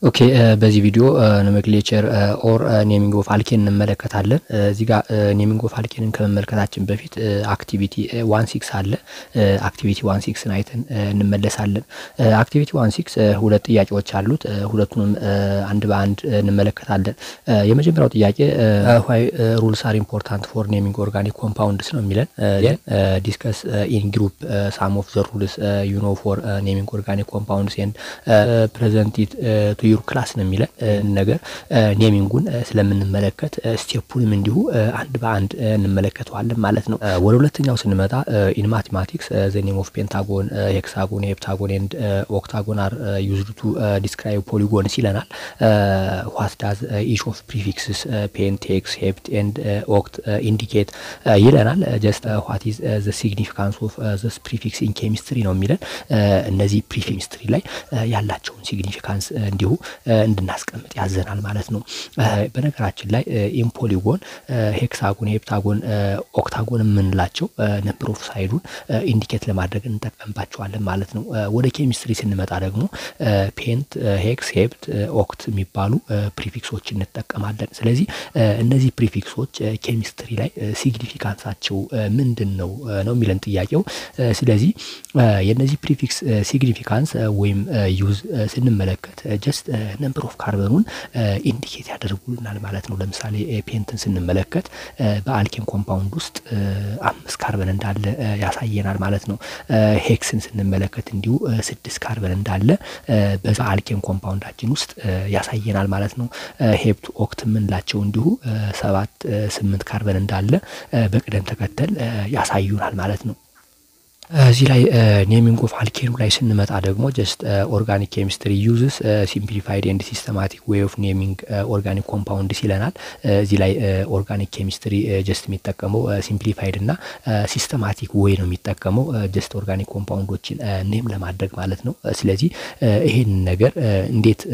ኦኬ በዚህ ቪዲዮ ኖሜክሌቸር ኦር ኔሚንግ ኦፍ አልኬን እንመለከታለን። እዚህ ጋር ኔሚንግ ኦፍ አልኬንን ከመመልከታችን በፊት አክቲቪቲ ዋን ሲክስ አለ። አክቲቪቲ ዋን ሲክስን አይተን እንመለሳለን። አክቲቪቲ ዋን ሲክስ ሁለት ጥያቄዎች አሉት። ሁለቱንም አንድ በአንድ እንመለከታለን። የመጀመሪያው ጥያቄ ዋይ ሩልስ አር ኢምፖርታንት ፎር ኔሚንግ ኦርጋኒክ ኮምፓውንድስ ነው የሚለን ዲስከስ ኢን ግሩፕ ሳም ኦፍ ዘ ሩልስ ዩ ኖ ፎር ኔሚንግ ኦርጋኒክ ኮምፓውንድስ ኤንድ ፕሬዘንት ኢት ቱ ዩር ክላስ ነው የሚለን ነገር ኔሚንጉን ስለምንመለከት ስቴፑንም እንዲሁ አንድ በአንድ እንመለከተዋለን ማለት ነው። ወደ ሁለተኛው ስንመጣ ኢን ማቴማቲክስ ዘ ኔም ኦፍ ፔንታጎን፣ ሄክሳጎን፣ ሄፕታጎን ኤንድ ኦክታጎን አር ዩዝድ ቱ ዲስክራይብ ፖሊጎንስ ይለናል። ዋት ዳዝ ኢች ኦፍ ፕሪፊክስስ ፔንት፣ ሄክስ፣ ሄፕት ኤንድ ኦክት ኢንዲኬት ይለናል። ጀስት ዋት ኢዝ ዘ ሲግኒፊካንስ ኦፍ ዘስ ፕሪፊክስ ኢን ኬሚስትሪ ነው የሚለን እነዚህ ፕሪኬሚስትሪ ላይ ያላቸውን ሲግኒፊካንስ እንዲሁ እንድናስቀምጥ ያዘናል ማለት ነው። በነገራችን ላይ ኢምፖሊጎን፣ ሄክሳጎን፣ ሄፕታጎን፣ ኦክታጎን የምንላቸው ነምበር ኦፍ ሳይዱን ኢንዲኬት ለማድረግ እንጠቀምባቸዋለን ማለት ነው። ወደ ኬሚስትሪ ስንመጣ ደግሞ ፔንት፣ ሄክስ፣ ሄፕት፣ ኦክት የሚባሉ ፕሪፊክሶች እንጠቀማለን። ስለዚህ እነዚህ ፕሪፊክሶች ኬሚስትሪ ላይ ሲግኒፊካንሳቸው ምንድን ነው ነው የሚለን ጥያቄው። ስለዚህ የእነዚህ ፕሪፊክስ ሲግኒፊካንስ ወይም ዩዝ ስንመለከት ጀስት ነምበር ኦፍ ካርበኑን ኢንዲኬት ያደርጉልናል ማለት ነው። ለምሳሌ ፔንትን ስንመለከት በአልኬን ኮምፓውንድ ውስጥ አምስት ካርበን እንዳለ ያሳየናል ማለት ነው። ሄክስን ስንመለከት እንዲሁ ስድስት ካርበን እንዳለ በዛ አልኬን ኮምፓውንዳችን ውስጥ ያሳየናል ማለት ነው። ሄፕት ኦክት የምንላቸው እንዲሁ ሰባት ስምንት ካርበን እንዳለ በቅደም ተከተል ያሳዩናል ማለት ነው። እዚህ ላይ ኔሚንግ ኦፍ አልኬኑ ላይ ስንመጣ ደግሞ ጀስት ኦርጋኒክ ኬሚስትሪ ዩዝስ ሲምፕሊፋይድ ኤንድ ሲስተማቲክ ዌይ ኦፍ ኔሚንግ ኦርጋኒክ ኮምፓውንድስ ይለናል። እዚህ ላይ ኦርጋኒክ ኬሚስትሪ ጀስት የሚጠቀመው ሲምፕሊፋይድ እና ሲስተማቲክ ዌይ ነው የሚጠቀመው ጀስት ኦርጋኒክ ኮምፓውንዶችን ኔም ለማድረግ ማለት ነው። ስለዚህ ይሄን ነገር እንዴት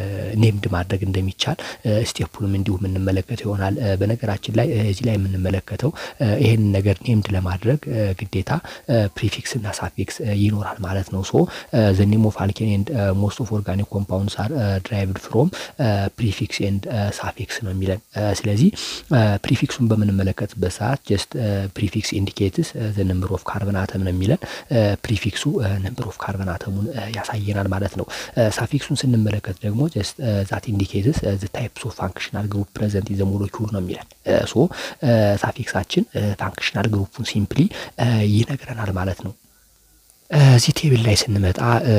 ኔምድ ማድረግ እንደሚቻል ስቴፑንም እንዲሁ የምንመለከተው ይሆናል። በነገራችን ላይ እዚህ ላይ የምንመለከተው ይሄን ነገር ኔምድ ለማድረግ ግዴታ ፕሪፊክስ እና ሳፊክስ ይኖራል ማለት ነው። ሶ ዘ ኔም ኦፍ አልኬን ኤንድ ሞስት ኦፍ ኦርጋኒክ ኮምፓውንድስ አር ድራይቭድ ፍሮም ፕሪፊክስ ኤንድ ሳፊክስ ነው የሚለን። ስለዚህ ፕሪፊክሱን በምንመለከትበት ሰዓት ጀስት ፕሪፊክስ ኢንዲኬትስ ዘ ነምበር ኦፍ ካርበን አተም ነው የሚለን። ፕሪፊክሱ ነምበር ኦፍ ካርበን አተሙን ያሳየናል ማለት ነው። ሳፊክሱን ስንመለከት ደግሞ ጀስት ዛት ኢንዲኬትስ ዘ ታይፕስ ኦፍ ፋንክሽናል ግሩፕ ፕሬዘንት ኢን ዘ ሞለኪውል ነው የሚለን። ሶ ሳፊክሳችን ፋንክሽናል ግሩፑን ሲምፕሊ ይነግረናል ማለት ነው። እዚህ ቴብል ላይ ስንመጣ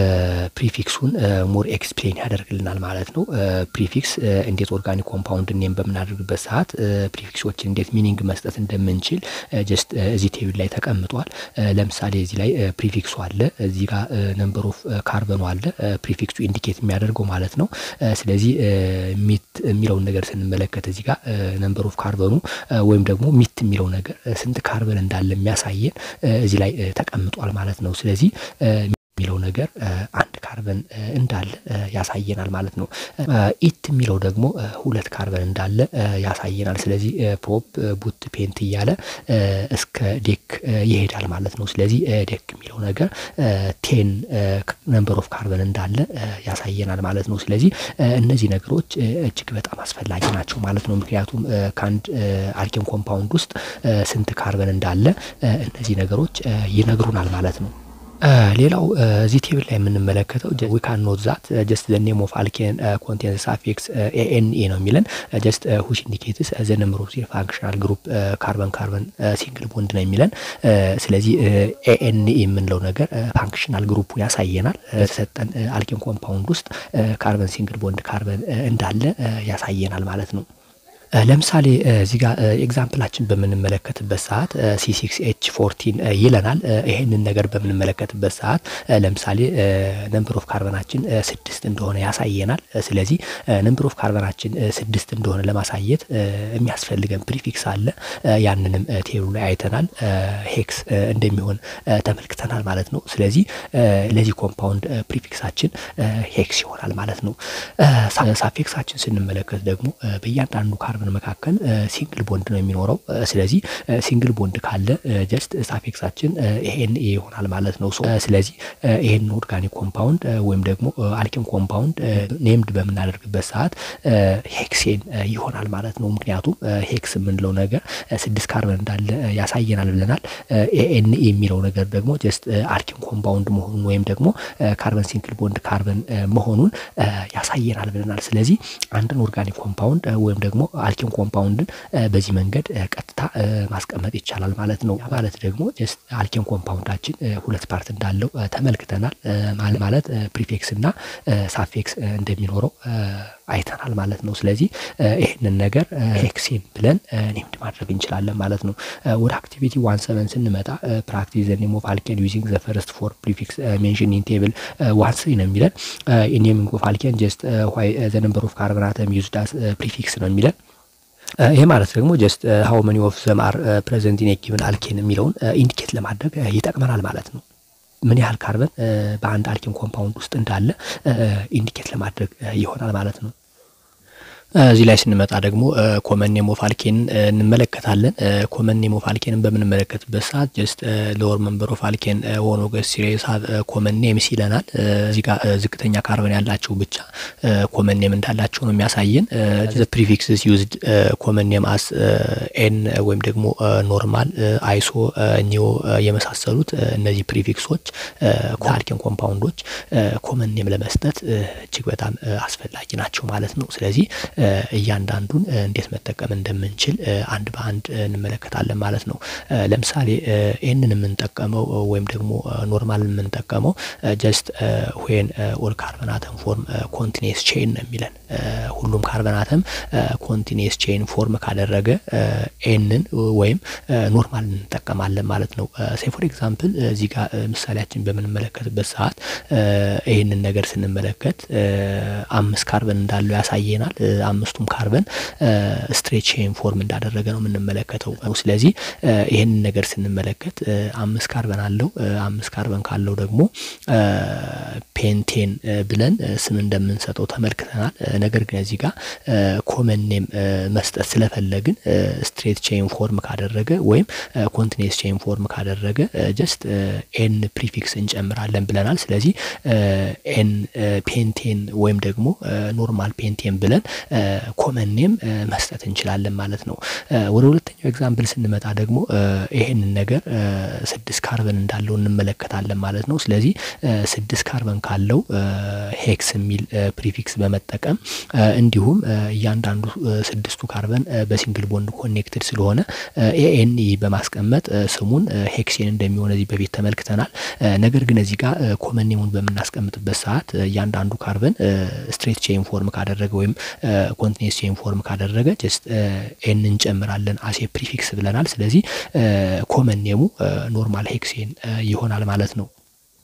ፕሪፊክሱን ሞር ኤክስፕሌን ያደርግልናል ማለት ነው። ፕሪፊክስ እንዴት ኦርጋኒክ ኮምፓውንድ ኔም በምናደርግበት ሰዓት ፕሪፊክሶችን እንዴት ሚኒንግ መስጠት እንደምንችል ጀስት እዚህ ቴብል ላይ ተቀምጧል። ለምሳሌ እዚህ ላይ ፕሪፊክሱ አለ፣ እዚህ ጋር ነምበር ኦፍ ካርበኑ አለ፣ ፕሪፊክሱ ኢንዲኬት የሚያደርገው ማለት ነው። ስለዚህ ሚት የሚለውን ነገር ስንመለከት እዚህ ጋር ነምበር ኦፍ ካርበኑ ወይም ደግሞ ሚት የሚለው ነገር ስንት ካርበን እንዳለ የሚያሳየን እዚህ ላይ ተቀምጧል ማለት ነው። ስለዚህ የሚለው ነገር አንድ ካርበን እንዳለ ያሳየናል ማለት ነው። ኢት የሚለው ደግሞ ሁለት ካርበን እንዳለ ያሳየናል። ስለዚህ ፕሮፕ ቡት ፔንት እያለ እስከ ዴክ ይሄዳል ማለት ነው። ስለዚህ ዴክ የሚለው ነገር ቴን ነምበር ኦፍ ካርበን እንዳለ ያሳየናል ማለት ነው። ስለዚህ እነዚህ ነገሮች እጅግ በጣም አስፈላጊ ናቸው ማለት ነው። ምክንያቱም ከአንድ አልኬን ኮምፓውንድ ውስጥ ስንት ካርበን እንዳለ እነዚህ ነገሮች ይነግሩናል ማለት ነው። ሌላው እዚህ ቴብል ላይ የምንመለከተው ዊ ካን ኖት ዛት ጀስት ዘ ኔም ኦፍ አልኬን ኮንቴንስ ሳፊክስ ኤኤንኤ ነው የሚለን ጀስት ሁሽ ኢንዲኬትስ ዘ ነምበር ኦፍ ዜር ፋንክሽናል ግሩፕ ካርበን ካርበን ሲንግል ቦንድ ነው የሚለን። ስለዚህ ኤኤንኤ የምንለው ነገር ፋንክሽናል ግሩፑን ያሳየናል። የተሰጠን አልኬን ኮምፓውንድ ውስጥ ካርበን ሲንግል ቦንድ ካርበን እንዳለ ያሳየናል ማለት ነው። ለምሳሌ እዚህ ጋር ኤግዛምፕላችን በምንመለከትበት ሰዓት ሲሲክስ ኤች ፎርቲን ይለናል። ይሄንን ነገር በምንመለከትበት ሰዓት ለምሳሌ ነምበር ኦፍ ካርበናችን ስድስት እንደሆነ ያሳየናል። ስለዚህ ነምበር ኦፍ ካርበናችን ስድስት እንደሆነ ለማሳየት የሚያስፈልገን ፕሪፊክስ አለ። ያንንም ቴብሉ ላይ አይተናል። ሄክስ እንደሚሆን ተመልክተናል ማለት ነው። ስለዚህ ለዚህ ኮምፓውንድ ፕሪፊክሳችን ሄክስ ይሆናል ማለት ነው። ሳፊክሳችን ስንመለከት ደግሞ በእያንዳንዱ ካርበን ካርበን መካከል ሲንግል ቦንድ ነው የሚኖረው። ስለዚህ ሲንግል ቦንድ ካለ ጀስት ሳፌክሳችን ኤን ኤ ይሆናል ማለት ነው። ስለዚህ ይሄን ኦርጋኒክ ኮምፓውንድ ወይም ደግሞ አልኪን ኮምፓውንድ ኔምድ በምናደርግበት ሰዓት ሄክሴን ይሆናል ማለት ነው። ምክንያቱም ሄክስ የምንለው ነገር ስድስት ካርበን እንዳለ ያሳየናል ብለናል። ኤኤን የሚለው ነገር ደግሞ ጀስት አልኪን ኮምፓውንድ መሆኑን ወይም ደግሞ ካርበን ሲንግል ቦንድ ካርበን መሆኑን ያሳየናል ብለናል። ስለዚህ አንድን ኦርጋኒክ ኮምፓውንድ ወይም ደግሞ አልኪን ኮምፓውንድን በዚህ መንገድ ቀጥታ ማስቀመጥ ይቻላል ማለት ነው። ማለት ደግሞ ጀስት አልኪን ኮምፓውንዳችን ሁለት ፓርት እንዳለው ተመልክተናል። ማለት ፕሪፌክስ እና ሳፌክስ እንደሚኖረው አይተናል ማለት ነው። ስለዚህ ይህንን ነገር ሄክሴን ብለን ኔምድ ማድረግ እንችላለን ማለት ነው። ወደ አክቲቪቲ ዋን ሰቨን ስንመጣ ፕራክቲስ ዘ ኔም ኦፍ አልኬን ዩዚንግ ዘ ፈርስት ፎር ፕሪፊክስ ሜንሽን ኢን ቴብል ዋን ስሪ ነው የሚለን። ኔሚንግ ኦፍ አልኬን ጀስት ዋይ ዘ ነምበር ኦፍ ካርበን አተም ዩዝድ አስ ፕሪፊክስ ነው የሚለን። ይሄ ማለት ደግሞ ጀስት ሀው መኒ ኦፍ ዘም አር ፕሬዘንት ኢን ጊቨን አልኬን የሚለውን ኢንዲኬት ለማድረግ ይጠቅመናል ማለት ነው። ምን ያህል ካርበን በአንድ አልኬን ኮምፓውንድ ውስጥ እንዳለ ኢንዲኬት ለማድረግ ይሆናል ማለት ነው። እዚህ ላይ ስንመጣ ደግሞ ኮመን ኔም ኦፍ አልኬን እንመለከታለን። ኮመን ኔም ኦፍ አልኬንን በምንመለከትበት ሰዓት ጀስት ሎወር መንበር ኦፍ አልኬን ሆሞሎገስ ሲሪየስ ሀብ ኮመን ኔምስ ይለናል። እዚህ ጋር ዝቅተኛ ካርበን ያላቸው ብቻ ኮመን ኔም እንዳላቸው ነው የሚያሳየን። ፕሪፊክስስ ዩዝድ ኮመን ኔም አስ ኤን ወይም ደግሞ ኖርማል፣ አይሶ፣ ኒዮ የመሳሰሉት እነዚህ ፕሪፊክሶች አልኬን ኮምፓውንዶች ኮመን ኔም ለመስጠት እጅግ በጣም አስፈላጊ ናቸው ማለት ነው። ስለዚህ እያንዳንዱን እንዴት መጠቀም እንደምንችል አንድ በአንድ እንመለከታለን ማለት ነው። ለምሳሌ ይህንን የምንጠቀመው ወይም ደግሞ ኖርማል የምንጠቀመው ጀስት ዌን ኦል ካርበን አተም ፎርም ኮንቲኔስ ቼን ነው የሚለን። ሁሉም ካርበን አተም ኮንቲኔስ ቼን ፎርም ካደረገ ኤንን ወይም ኖርማል እንጠቀማለን ማለት ነው። ሴ ፎር ኤግዛምፕል እዚህ ጋር ምሳሌያችን በምንመለከትበት ሰዓት ይህንን ነገር ስንመለከት አምስት ካርበን እንዳለው ያሳየናል። አምስቱም ካርበን ስትሬት ቼን ፎርም እንዳደረገ ነው የምንመለከተው። ስለዚህ ይህንን ነገር ስንመለከት አምስት ካርበን አለው። አምስት ካርበን ካለው ደግሞ ፔንቴን ብለን ስም እንደምንሰጠው ተመልክተናል። ነገር ግን እዚህ ጋር ኮመን ኔም መስጠት ስለፈለግን ስትሬት ቼን ፎርም ካደረገ ወይም ኮንቲኔስ ቼን ፎርም ካደረገ ጀስት ኤን ፕሪፊክስ እንጨምራለን ብለናል። ስለዚህ ኤን ፔንቴን ወይም ደግሞ ኖርማል ፔንቴን ብለን ኮመን ኔም መስጠት እንችላለን ማለት ነው። ወደ ሁለተኛው ኤግዛምፕል ስንመጣ ደግሞ ይሄንን ነገር ስድስት ካርበን እንዳለው እንመለከታለን ማለት ነው። ስለዚህ ስድስት ካርበን ካለው ሄክስ የሚል ፕሪፊክስ በመጠቀም እንዲሁም እያንዳንዱ ስድስቱ ካርበን በሲንግል ቦንድ ኮኔክትድ ስለሆነ ኤኤንኢ በማስቀመጥ ስሙን ሄክሴን እንደሚሆን እዚህ በፊት ተመልክተናል። ነገር ግን እዚህ ጋር ኮመን ኔሙን በምናስቀምጥበት ሰዓት እያንዳንዱ ካርበን ስትሬት ቼን ፎርም ካደረገ ወይም ኮንቲኔስ ቼን ፎርም ካደረገ ጀስት ኤን እንጨምራለን አሴ ፕሪፊክስ ብለናል። ስለዚህ ኮመን ኔሙ ኖርማል ሄክሴን ይሆናል ማለት ነው።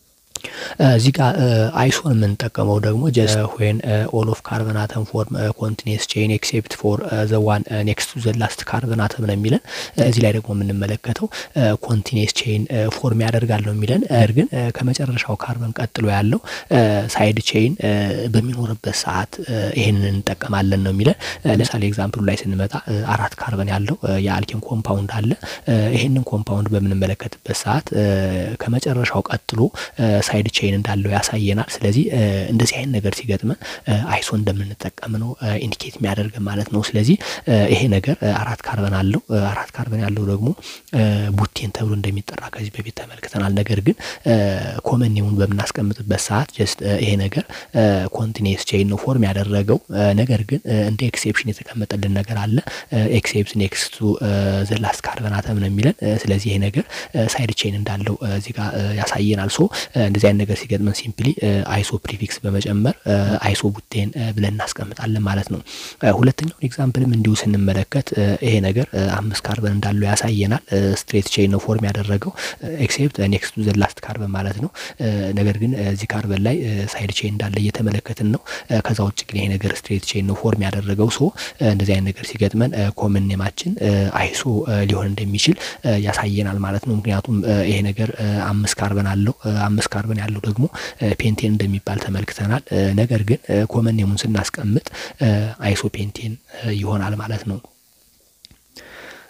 እዚህ ጋር አይሶን የምንጠቀመው ደግሞ ጀስት ዌን ኦል ኦፍ ካርበን አተም ፎርም ኮንቲኔስ ቼን ኤክሴፕት ፎር ዘ ዋን ኔክስት ቱ ዘ ላስት ካርበን አተም ነው የሚለን። እዚህ ላይ ደግሞ የምንመለከተው ኮንቲኔስ ቼን ፎርም ያደርጋል ነው የሚለን። ነገር ግን ከመጨረሻው ካርበን ቀጥሎ ያለው ሳይድ ቼን በሚኖርበት ሰዓት ይሄንን እንጠቀማለን ነው የሚለን። ለምሳሌ ኤግዛምፕሉ ላይ ስንመጣ አራት ካርበን ያለው የአልኬን ኮምፓውንድ አለ። ይሄንን ኮምፓውንድ በምንመለከትበት ሰዓት ከመጨረሻው ቀጥሎ ሳይድ ቼን እንዳለው ያሳየናል። ስለዚህ እንደዚህ አይነት ነገር ሲገጥመን አይሶ እንደምንጠቀም ነው ኢንዲኬት የሚያደርገን ማለት ነው። ስለዚህ ይሄ ነገር አራት ካርበን አለው። አራት ካርበን ያለው ደግሞ ቡቴን ተብሎ እንደሚጠራ ከዚህ በፊት ተመልክተናል። ነገር ግን ኮመን ኔሙን በምናስቀምጥበት ሰዓት ጀስት ይሄ ነገር ኮንቲኔስ ቼን ነው ፎርም ያደረገው። ነገር ግን እንደ ኤክሴፕሽን የተቀመጠልን ነገር አለ። ኤክሴፕት ኔክስት ቱ ዘ ላስት ካርበን አተም ነው የሚለን። ስለዚህ ይሄ ነገር ሳይድ ቼን እንዳለው እዚህ ጋር ያሳየናል። ሶ እንደዚህ አይነት ነገር ሲገጥመን ሲምፕሊ አይሶ ፕሪፊክስ በመጨመር አይሶ ቡቴን ብለን እናስቀምጣለን ማለት ነው። ሁለተኛውን ኤግዛምፕልም እንዲሁ ስንመለከት ይሄ ነገር አምስት ካርበን እንዳለው ያሳየናል። ስትሬት ቼን ነው ፎርም ያደረገው ኤክሴፕት ኔክስት ቱ ዘ ላስት ካርበን ማለት ነው። ነገር ግን እዚህ ካርበን ላይ ሳይድ ቼን እንዳለ እየተመለከትን ነው። ከዛ ውጭ ግን ይሄ ነገር ስትሬት ቼን ነው ፎርም ያደረገው። ሶ እንደዚህ አይነት ነገር ሲገጥመን ኮመን ኔማችን አይሶ ሊሆን እንደሚችል ያሳየናል ማለት ነው። ምክንያቱም ይሄ ነገር አምስት ካርበን አለው። አምስት ካርበን ያለው ደግሞ ፔንቴን እንደሚባል ተመልክተናል። ነገር ግን ኮመን ኔሙን ስናስቀምጥ አይሶ ፔንቴን ይሆናል ማለት ነው።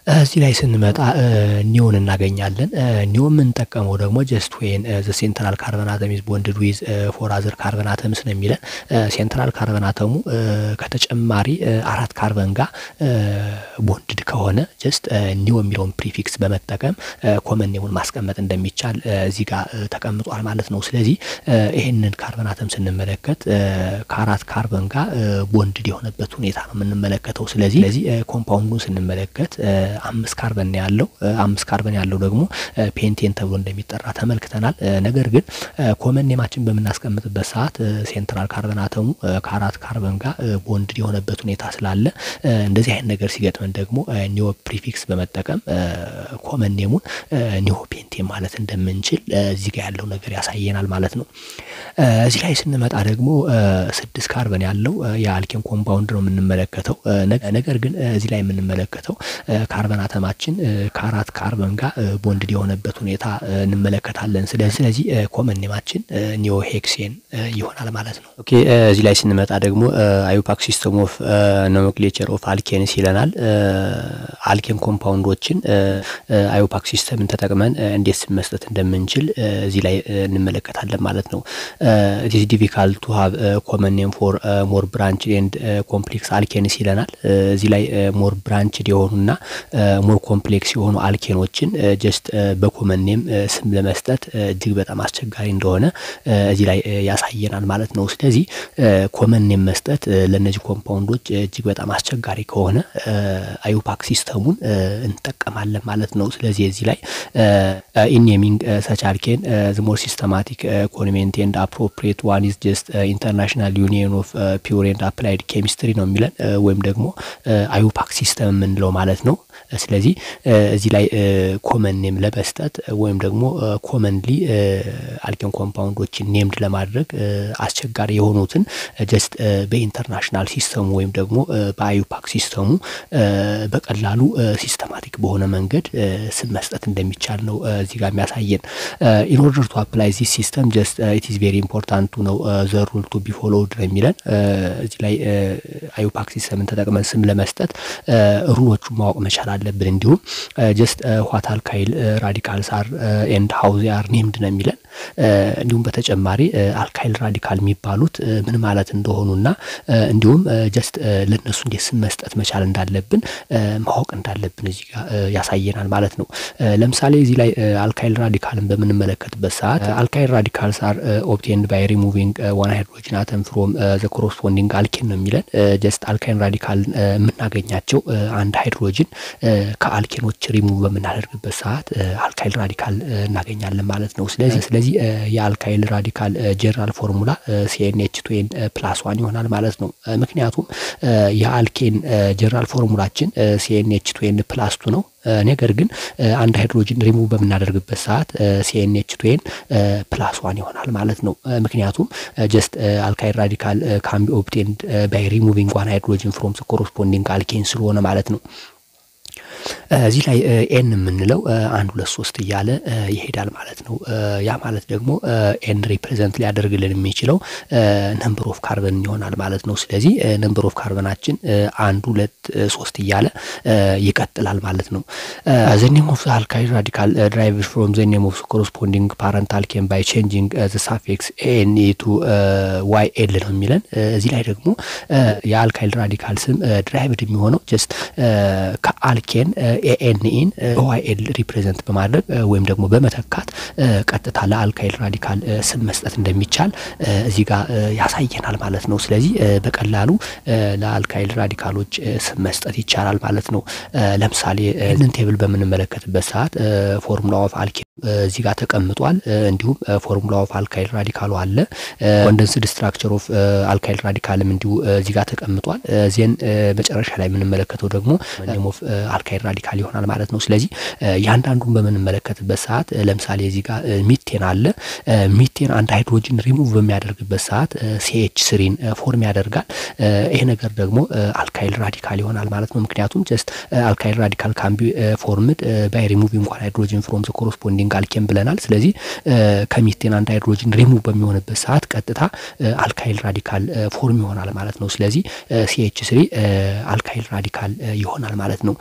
እዚህ ላይ ስንመጣ ኒዮን እናገኛለን። ኒዮ የምንጠቀመው ደግሞ ጀስት ወይን ዘ ሴንትራል ካርበን አተም ኢዝ ቦንድድ ዊዝ ፎር አዘር ካርበን አተምስ ነው የሚለን። ሴንትራል ካርበን አተሙ ከተጨማሪ አራት ካርበን ጋር ቦንድድ ከሆነ ጀስት ኒዮ የሚለውን ፕሪፊክስ በመጠቀም ኮመን ኔሙን ማስቀመጥ እንደሚቻል እዚህ ጋር ተቀምጧል ማለት ነው። ስለዚህ ይሄንን ካርበን አተም ስንመለከት ከአራት ካርበን ጋር ቦንድድ የሆነበት ሁኔታ ነው የምንመለከተው። ስለዚህ ስለዚህ ኮምፓውንዱን ስንመለከት አምስት ካርበን ያለው አምስት ካርበን ያለው ደግሞ ፔንቴን ተብሎ እንደሚጠራ ተመልክተናል። ነገር ግን ኮመን ኔማችን በምናስቀምጥበት ሰዓት ሴንትራል ካርበን አተሙ ከአራት ካርበን ጋር ቦንድድ የሆነበት ሁኔታ ስላለ እንደዚህ አይነት ነገር ሲገጥመን ደግሞ ኒዮ ፕሪፊክስ በመጠቀም ኮመን ኔሙን ኒዮ ፔንቴን ማለት እንደምንችል እዚህ ጋር ያለው ነገር ያሳየናል ማለት ነው። እዚህ ላይ ስንመጣ ደግሞ ስድስት ካርበን ያለው የአልኬን ኮምፓውንድ ነው የምንመለከተው። ነገር ግን እዚህ ላይ የምንመለከተው ካርበን አተማችን ከአራት ካርበን ጋር ቦንድድ የሆነበት ሁኔታ እንመለከታለን። ስለዚህ ኮመን ኔማችን ኒዮ ሄክሴን ይሆናል ማለት ነው። ኦኬ እዚህ ላይ ስንመጣ ደግሞ አዩፓክ ሲስተም ኦፍ ኖሜንክሌቸር ኦፍ አልኬንስ ይለናል። አልኬን ኮምፓውንዶችን አዩፓክ ሲስተምን ተጠቅመን እንዴት ስም መስጠት እንደምንችል እዚህ ላይ እንመለከታለን ማለት ነው። ኢትስ ዲፊካልት ቱ ሃቭ ኮመን ኔም ፎር ሞር ብራንች ኤንድ ኮምፕሌክስ አልኬንስ ይለናል። እዚህ ላይ ሞር ብራንችድ የሆኑና ሞር ኮምፕሌክስ የሆኑ አልኬኖችን ጀስት በኮመን ኔም ስም ለመስጠት እጅግ በጣም አስቸጋሪ እንደሆነ እዚህ ላይ ያሳየናል ማለት ነው። ስለዚህ ኮመን ኔም መስጠት ለእነዚህ ኮምፓውንዶች እጅግ በጣም አስቸጋሪ ከሆነ አዩፓክ ሲስተሙን እንጠቀማለን ማለት ነው። ስለዚህ እዚህ ላይ ኢን ኔሚንግ ሰች አልኬን ዘ ሞር ሲስተማቲክ ኮንቬንት ኤንድ አፕሮፕሪየት ዋን ኢዝ ጀስት ኢንተርናሽናል ዩኒየን ኦፍ ፒውር ኤንድ አፕላይድ ኬሚስትሪ ነው የሚለን ወይም ደግሞ አዩፓክ ሲስተም የምንለው ማለት ነው። ስለዚህ እዚህ ላይ ኮመን ኔም ለመስጠት ወይም ደግሞ ኮመንሊ አልኬን ኮምፓውንዶችን ኔምድ ለማድረግ አስቸጋሪ የሆኑትን ጀስት በኢንተርናሽናል ሲስተሙ ወይም ደግሞ በአዩፓክ ሲስተሙ በቀላሉ ሲስተማቲክ በሆነ መንገድ ስም መስጠት እንደሚቻል ነው እዚህ ጋር የሚያሳየን። ኢን ኦርደር ቱ አፕላይ ዚስ ሲስተም ጀስት ኢት ኢዝ ቬሪ ኢምፖርታንት ነው ዘ ሩል ቱ ቢ ፎሎውድ ነው የሚለን። እዚህ ላይ አዩፓክ ሲስተምን ተጠቅመን ስም ለመስጠት ሩሎቹን ማወቅ መቻል አለብን። እንዲሁም ጀስት ዋት አልካይል ራዲካልስ አር ኤንድ ሃው ዜ አር ኔምድ ነው የሚለን። እንዲሁም በተጨማሪ አልካይል ራዲካል የሚባሉት ምን ማለት እንደሆኑና እንዲሁም ጀስት ለነሱ እንዴት ስም መስጠት መቻል እንዳለብን ማወቅ እንዳለብን እዚህ ጋር ያሳየናል ማለት ነው። ለምሳሌ እዚህ ላይ አልካይል ራዲካልን በምንመለከትበት ሰዓት አልካይል ራዲካልስ አር ኦብቴንድ ባይ ሪሙቪንግ ዋን ሃይድሮጅን አተም ፍሮም ዘ ኮረስፖንዲንግ አልኬን ነው የሚለን። ጀስት አልካይል ራዲካል የምናገኛቸው አንድ ሃይድሮጅን ከአልኬኖች ሪሙቭ በምናደርግበት ሰዓት አልካይል ራዲካል እናገኛለን ማለት ነው። ስለዚህ ስለዚህ የአልካይል ራዲካል ጀነራል ፎርሙላ ሲኤንኤች ቱኤን ፕላስ ዋን ይሆናል ማለት ነው። ምክንያቱም የአልኬን ጀነራል ፎርሙላችን ሲኤንኤች ቱኤን ፕላስ ቱ ነው። ነገር ግን አንድ ሃይድሮጅን ሪሙቭ በምናደርግበት ሰዓት ሲኤንኤች ቱኤን ፕላስ ዋን ይሆናል ማለት ነው። ምክንያቱም ጀስት አልካይል ራዲካል ካን ቢ ኦብቴንድ ባይ ሪሙቪንግ ዋን ሃይድሮጅን ፍሮም ኮረስፖንዲንግ አልኬን ስለሆነ ማለት ነው። እዚህ ላይ ኤን የምንለው አንድ ሁለት ሶስት እያለ ይሄዳል ማለት ነው። ያ ማለት ደግሞ ኤን ሪፕሬዘንት ሊያደርግልን የሚችለው ነምበር ኦፍ ካርበን ይሆናል ማለት ነው። ስለዚህ ነምበር ኦፍ ካርበናችን አንድ ሁለት ሶስት እያለ ይቀጥላል ማለት ነው። ዘ ኔም ኦፍ አልካይል ራዲካል ድራይቭ ፍሮም ዘ ኔም ኦፍ ኮረስፖንዲንግ ፓረንት አልኬን ባይ ቼንጂንግ ዘ ሳፊክስ ኤን ቱ ዋይ ኤል ነው የሚለን። እዚህ ላይ ደግሞ የአልካይል ራዲካል ስም ድራይቭድ የሚሆነው ጀስት ከአልኬን ኤኤንኢን በዋይኤል ሪፕሬዘንት በማድረግ ወይም ደግሞ በመተካት ቀጥታ ለአልካይል ራዲካል ስም መስጠት እንደሚቻል እዚህ ጋር ያሳየናል ማለት ነው። ስለዚህ በቀላሉ ለአልካይል ራዲካሎች ስም መስጠት ይቻላል ማለት ነው። ለምሳሌ ይህንን ቴብል በምንመለከትበት ሰዓት ፎርሙላ ኦፍ አልኬን እዚህ ጋር ተቀምጧል። እንዲሁም ፎርሙላ ኦፍ አልካይል ራዲካሉ አለ። ኮንደንስድ ስትራክቸር ኦፍ አልካይል ራዲካልም እንዲሁ እዚህ ጋር ተቀምጧል። ዜን መጨረሻ ላይ የምንመለከተው ደግሞ ኔም ኦፍ አልካይል ራዲካል ይሆናል ማለት ነው። ስለዚህ ያንዳንዱን በምንመለከትበት ሰዓት ለምሳሌ እዚህ ጋር ሚቴን አለ። ሚቴን አንድ ሃይድሮጅን ሪሙቭ በሚያደርግበት ሰዓት ሲኤች ስሪን ፎርም ያደርጋል። ይሄ ነገር ደግሞ አልካይል ራዲካል ይሆናል ማለት ነው። ምክንያቱም ጀስት አልካይል ራዲካል ካምቢ ፎርምድ ባይ ሪሙቪንግ ዋን ሃይድሮጅን ፍሮም ዘ ኮረስፖንዲንግ አልኬን ብለናል። ስለዚህ ከሚቴን አንድ ሃይድሮጅን ሪሙቭ በሚሆንበት ሰዓት ቀጥታ አልካይል ራዲካል ፎርም ይሆናል ማለት ነው። ስለዚህ ሲኤች ስሪ አልካይል ራዲካል ይሆናል ማለት ነው።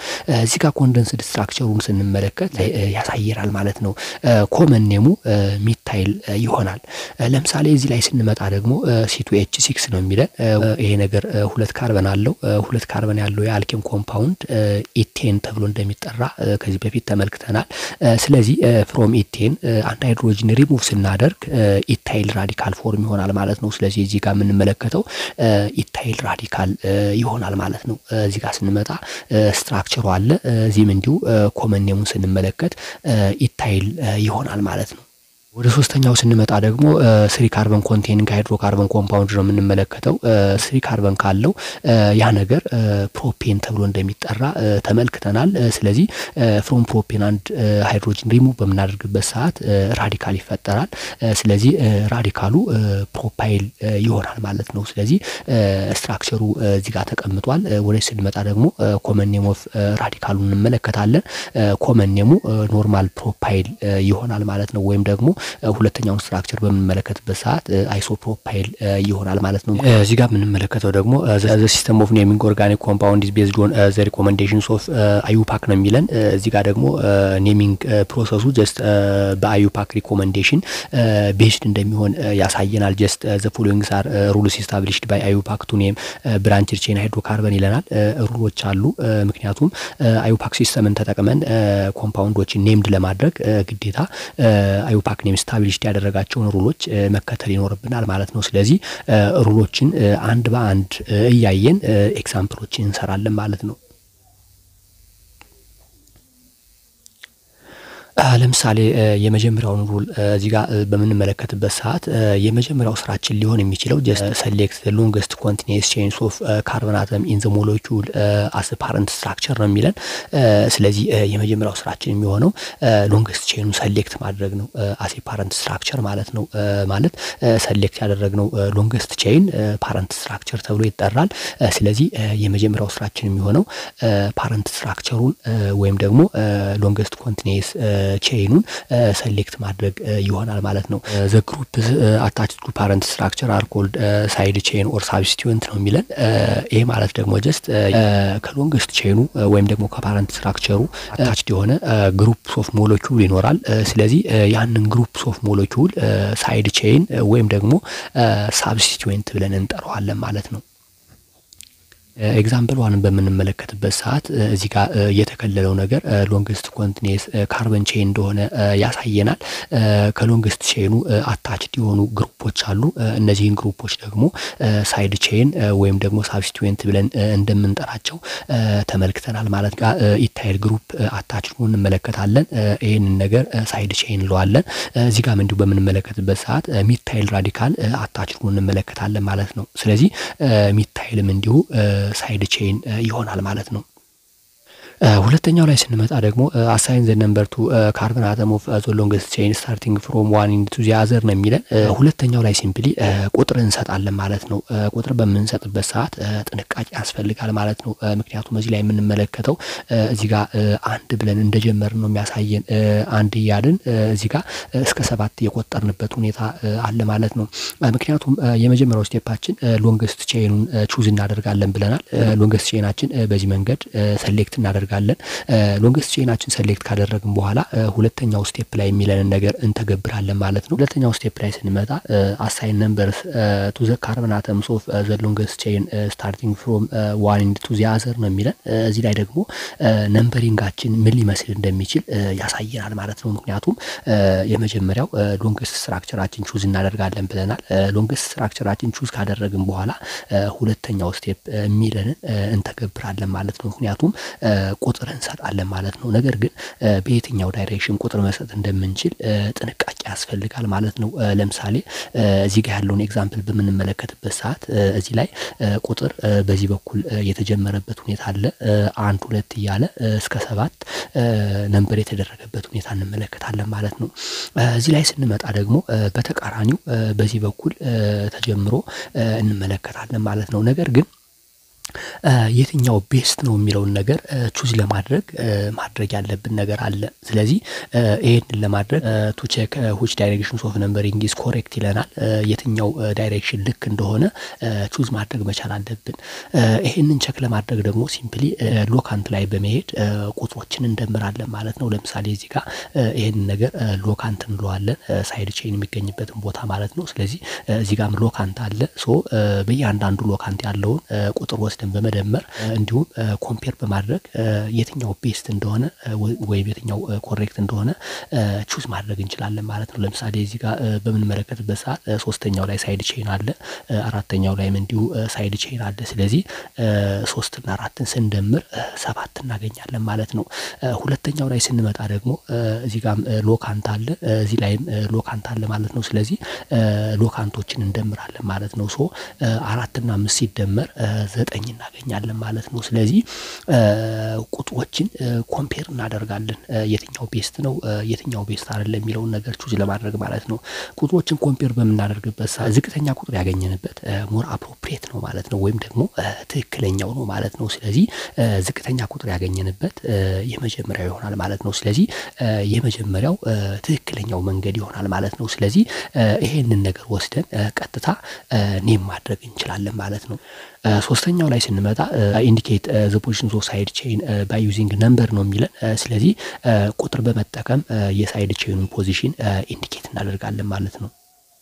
እዚህ ጋር ኮንደንስድ ስትራክቸሩን ስንመለከት ያሳየናል ማለት ነው። ኮመን ኔሙ ሚታይል ይሆናል። ለምሳሌ እዚህ ላይ ስንመጣ ደግሞ ሲቱ ኤች ሲክስ ነው የሚለን ይሄ ነገር ሁለት ካርበን አለው። ሁለት ካርበን ያለው የአልኬም ኮምፓውንድ ኢቴን ተብሎ እንደሚጠራ ከዚህ በፊት ተመልክተናል። ስለዚህ ፍሮም ኢቴን አንድ ሃይድሮጅን ሪሙቭ ስናደርግ ኢታይል ራዲካል ፎርም ይሆናል ማለት ነው። ስለዚህ እዚህ ጋር የምንመለከተው ኢታይል ራዲካል ይሆናል ማለት ነው። እዚህ ጋር ስንመጣ ስትራክቸሩ አለ። እዚህም እንዲሁ ኮመን ኔሙን ስንመለከት ኢታይል ይሆናል ማለት ነው። ወደ ሶስተኛው ስንመጣ ደግሞ ስሪ ካርበን ኮንቴኒንግ ሃይድሮካርበን ኮምፓውንድ ነው የምንመለከተው። ስሪ ካርበን ካለው ያ ነገር ፕሮፔን ተብሎ እንደሚጠራ ተመልክተናል። ስለዚህ ፍሮም ፕሮፔን አንድ ሃይድሮጅን ሪሙቭ በምናደርግበት ሰዓት ራዲካል ይፈጠራል። ስለዚህ ራዲካሉ ፕሮፓይል ይሆናል ማለት ነው። ስለዚህ ስትራክቸሩ እዚህ ጋር ተቀምጧል። ወደ ስንመጣ ደግሞ ኮመን ኔም ኦፍ ራዲካሉን እንመለከታለን። ኮመን ኔሙ ኖርማል ፕሮፓይል ይሆናል ማለት ነው ወይም ደግሞ ሁለተኛውን ስትራክቸር በምንመለከትበት ሰዓት አይሶፕሮፓይል ይሆናል ማለት ነው። እዚህ ጋር የምንመለከተው ደግሞ ዘ ሲስተም ኦፍ ኔሚንግ ኦርጋኒክ ኮምፓውንድ ኢዝ ቤዝድ ኦን ዘ ሪኮመንዴሽንስ ኦፍ አዩፓክ ነው የሚለን። እዚህ ጋር ደግሞ ኔሚንግ ፕሮሰሱ ጀስት በአዩፓክ ሪኮመንዴሽን ቤዝድ እንደሚሆን ያሳየናል። ጀስት ዘ ፎሎዊንግ ሳር ሩልስ ኢስታብሊሽድ ባይ አዩፓክ ቱ ኔም ብራንችድ ቼን ሃይድሮካርበን ይለናል። ሩሎች አሉ። ምክንያቱም አዩፓክ ሲስተምን ተጠቅመን ኮምፓውንዶችን ኔምድ ለማድረግ ግዴታ አዩፓክ ኔም ስታብሊሽድ ያደረጋቸውን ሩሎች መከተል ይኖርብናል ማለት ነው። ስለዚህ ሩሎችን አንድ በአንድ እያየን ኤግዛምፕሎችን እንሰራለን ማለት ነው። ለምሳሌ የመጀመሪያውን ሩል እዚህ ጋር በምንመለከትበት ሰዓት የመጀመሪያው ስራችን ሊሆን የሚችለው ጀስት ሰሌክት ሎንገስት ኮንቲኒየስ ቼንስ ኦፍ ካርበን አተም ኢን ዘ ሞለኪውል አስ ፓረንት ስትራክቸር ነው የሚለን። ስለዚህ የመጀመሪያው ስራችን የሚሆነው ሎንገስት ቼኑን ሰሌክት ማድረግ ነው አስ ፓረንት ስትራክቸር ማለት ነው። ማለት ሰሌክት ያደረግነው ሎንገስት ቼን ፓረንት ስትራክቸር ተብሎ ይጠራል። ስለዚህ የመጀመሪያው ስራችን የሚሆነው ፓረንት ስትራክቸሩን ወይም ደግሞ ሎንገስት ኮንቲኒየስ ቼይኑን ሰሌክት ማድረግ ይሆናል ማለት ነው። ዘ ግሩፕ አታች ቱ ፓረንት ስትራክቸር አር ኮልድ ሳይድ ቼን ኦር ሳብስቲቱንት ነው የሚለን። ይሄ ማለት ደግሞ ጀስት ከሎንግስት ቼኑ ወይም ደግሞ ከፓረንት ስትራክቸሩ አታችድ የሆነ ግሩፕ ኦፍ ሞለኪውል ይኖራል። ስለዚህ ያንን ግሩፕ ኦፍ ሞለኪውል ሳይድ ቼን ወይም ደግሞ ሳብስቲቱንት ብለን እንጠራዋለን ማለት ነው። ኤግዛምፕል ዋንን በምንመለከትበት ሰዓት እዚህ ጋር የተከለለው ነገር ሎንግስት ኮንቲኒየስ ካርበን ቼን እንደሆነ ያሳየናል። ከሎንግስት ቼኑ አታችድ የሆኑ ግሩፖች አሉ። እነዚህን ግሩፖች ደግሞ ሳይድ ቼን ወይም ደግሞ ሳብስቲቱንት ብለን እንደምንጠራቸው ተመልክተናል ማለት ጋር ኢታይል ግሩፕ አታችድ እንመለከታለን። ይህንን ነገር ሳይድ ቼን እንለዋለን። እዚህ ጋም እንዲሁ በምንመለከትበት ሰዓት ሚታይል ራዲካል አታችድ እንመለከታለን ማለት ነው። ስለዚህ ሚታይልም እንዲሁ ሳይድ ቼን ይሆናል ማለት ነው። ሁለተኛው ላይ ስንመጣ ደግሞ አሳይን ዘ ነምበር ቱ ካርበን አተም ኦፍ ዘ ሎንገስት ቼን ስታርቲንግ ፍሮም ዋን ኢንቱ ዚ አዘር ነው የሚለን። ሁለተኛው ላይ ሲምፕሊ ቁጥር እንሰጣለን ማለት ነው። ቁጥር በምንሰጥበት ሰዓት ጥንቃቄ ያስፈልጋል ማለት ነው። ምክንያቱም እዚህ ላይ የምንመለከተው እዚህ ጋር አንድ ብለን እንደጀመርን ነው የሚያሳየን። አንድ እያልን እዚህ ጋር እስከ ሰባት የቆጠርንበት ሁኔታ አለ ማለት ነው። ምክንያቱም የመጀመሪያው ስቴፓችን ሎንገስት ቼኑን ቹዝ እናደርጋለን ብለናል። ሎንገስት ቼናችን በዚህ መንገድ ሰሌክት እናደርጋለን እናደርጋለን ሎንገስት ቼናችን ሰሌክት ካደረግን በኋላ ሁለተኛው ስቴፕ ላይ የሚለንን ነገር እንተገብራለን ማለት ነው። ሁለተኛው ስቴፕ ላይ ስንመጣ አሳይን ነምበርስ ቱ ዘ ካርበን አተምስ ኦፍ ዘ ሎንገስት ቼን ስታርቲንግ ፍሮም ዋን ኢንድ ቱ ዚ አዘር ነው የሚለን። እዚህ ላይ ደግሞ ነምበሪንጋችን ምን ሊመስል እንደሚችል ያሳየናል ማለት ነው። ምክንያቱም የመጀመሪያው ሎንገስት ስትራክቸራችን ቹዝ እናደርጋለን ብለናል። ሎንገስት ስትራክቸራችን ቹዝ ካደረግን በኋላ ሁለተኛው ስቴፕ የሚለንን እንተገብራለን ማለት ነው። ምክንያቱም ቁጥር እንሰጣለን ማለት ነው። ነገር ግን በየትኛው ዳይሬክሽን ቁጥር መስጠት እንደምንችል ጥንቃቄ ያስፈልጋል ማለት ነው። ለምሳሌ እዚህ ጋር ያለውን ኤግዛምፕል በምንመለከትበት ሰዓት እዚህ ላይ ቁጥር በዚህ በኩል የተጀመረበት ሁኔታ አለ። አንድ ሁለት እያለ እስከ ሰባት ነንበር የተደረገበት ሁኔታ እንመለከታለን ማለት ነው። እዚህ ላይ ስንመጣ ደግሞ በተቃራኒው በዚህ በኩል ተጀምሮ እንመለከታለን ማለት ነው። ነገር ግን የትኛው ቤስት ነው የሚለውን ነገር ቹዝ ለማድረግ ማድረግ ያለብን ነገር አለ። ስለዚህ ይሄንን ለማድረግ ቱ ቼክ ዊች ዳይሬክሽን ኦፍ ነምበሪንግ ኢዝ ኮሬክት ይለናል። የትኛው ዳይሬክሽን ልክ እንደሆነ ቹዝ ማድረግ መቻል አለብን። ይሄንን ቸክ ለማድረግ ደግሞ ሲምፕሊ ሎካንት ላይ በመሄድ ቁጥሮችን እንደምራለን ማለት ነው። ለምሳሌ እዚህ ጋር ይሄንን ነገር ሎካንት እንለዋለን፣ ሳይድ ቼን የሚገኝበትን ቦታ ማለት ነው። ስለዚህ እዚህ ጋርም ሎካንት አለ። ሶ በእያንዳንዱ ሎካንት ያለውን ቁጥር ወስደን በመደመር እንዲሁም ኮምፔር በማድረግ የትኛው ቤስት እንደሆነ ወይም የትኛው ኮሬክት እንደሆነ ቹዝ ማድረግ እንችላለን ማለት ነው። ለምሳሌ እዚህ ጋር በምንመለከትበት ሰዓት ሶስተኛው ላይ ሳይድ ቼን አለ፣ አራተኛው ላይም እንዲሁ ሳይድ ቼን አለ። ስለዚህ ሶስትና አራትን ስንደምር ሰባት እናገኛለን ማለት ነው። ሁለተኛው ላይ ስንመጣ ደግሞ እዚህ ጋም ሎካንት አለ፣ እዚህ ላይም ሎካንት አለ ማለት ነው። ስለዚህ ሎካንቶችን እንደምራለን ማለት ነው። ሶ አራትና አምስት ሲደመር ዘጠኝ እናገኛለን ማለት ነው። ስለዚህ ቁጥሮችን ኮምፔር እናደርጋለን የትኛው ቤስት ነው የትኛው ቤስት አይደለም የሚለውን ነገር ቹዝ ለማድረግ ማለት ነው። ቁጥሮችን ኮምፔር በምናደርግበት ሰዓት ዝቅተኛ ቁጥር ያገኘንበት ሞር አፕሮፕሪየት ነው ማለት ነው፣ ወይም ደግሞ ትክክለኛው ነው ማለት ነው። ስለዚህ ዝቅተኛ ቁጥር ያገኘንበት የመጀመሪያው ይሆናል ማለት ነው። ስለዚህ የመጀመሪያው ትክክለኛው መንገድ ይሆናል ማለት ነው። ስለዚህ ይሄንን ነገር ወስደን ቀጥታ ኔም ማድረግ እንችላለን ማለት ነው። ሶስተኛው ላይ ስንመጣ ኢንዲኬት ዘ ፖዚሽን ኦፍ ሳይድ ቼን ባይ ዩዚንግ ነምበር ነው የሚለን። ስለዚህ ቁጥር በመጠቀም የሳይድ ቼኑን ፖዚሽን ኢንዲኬት እናደርጋለን ማለት ነው።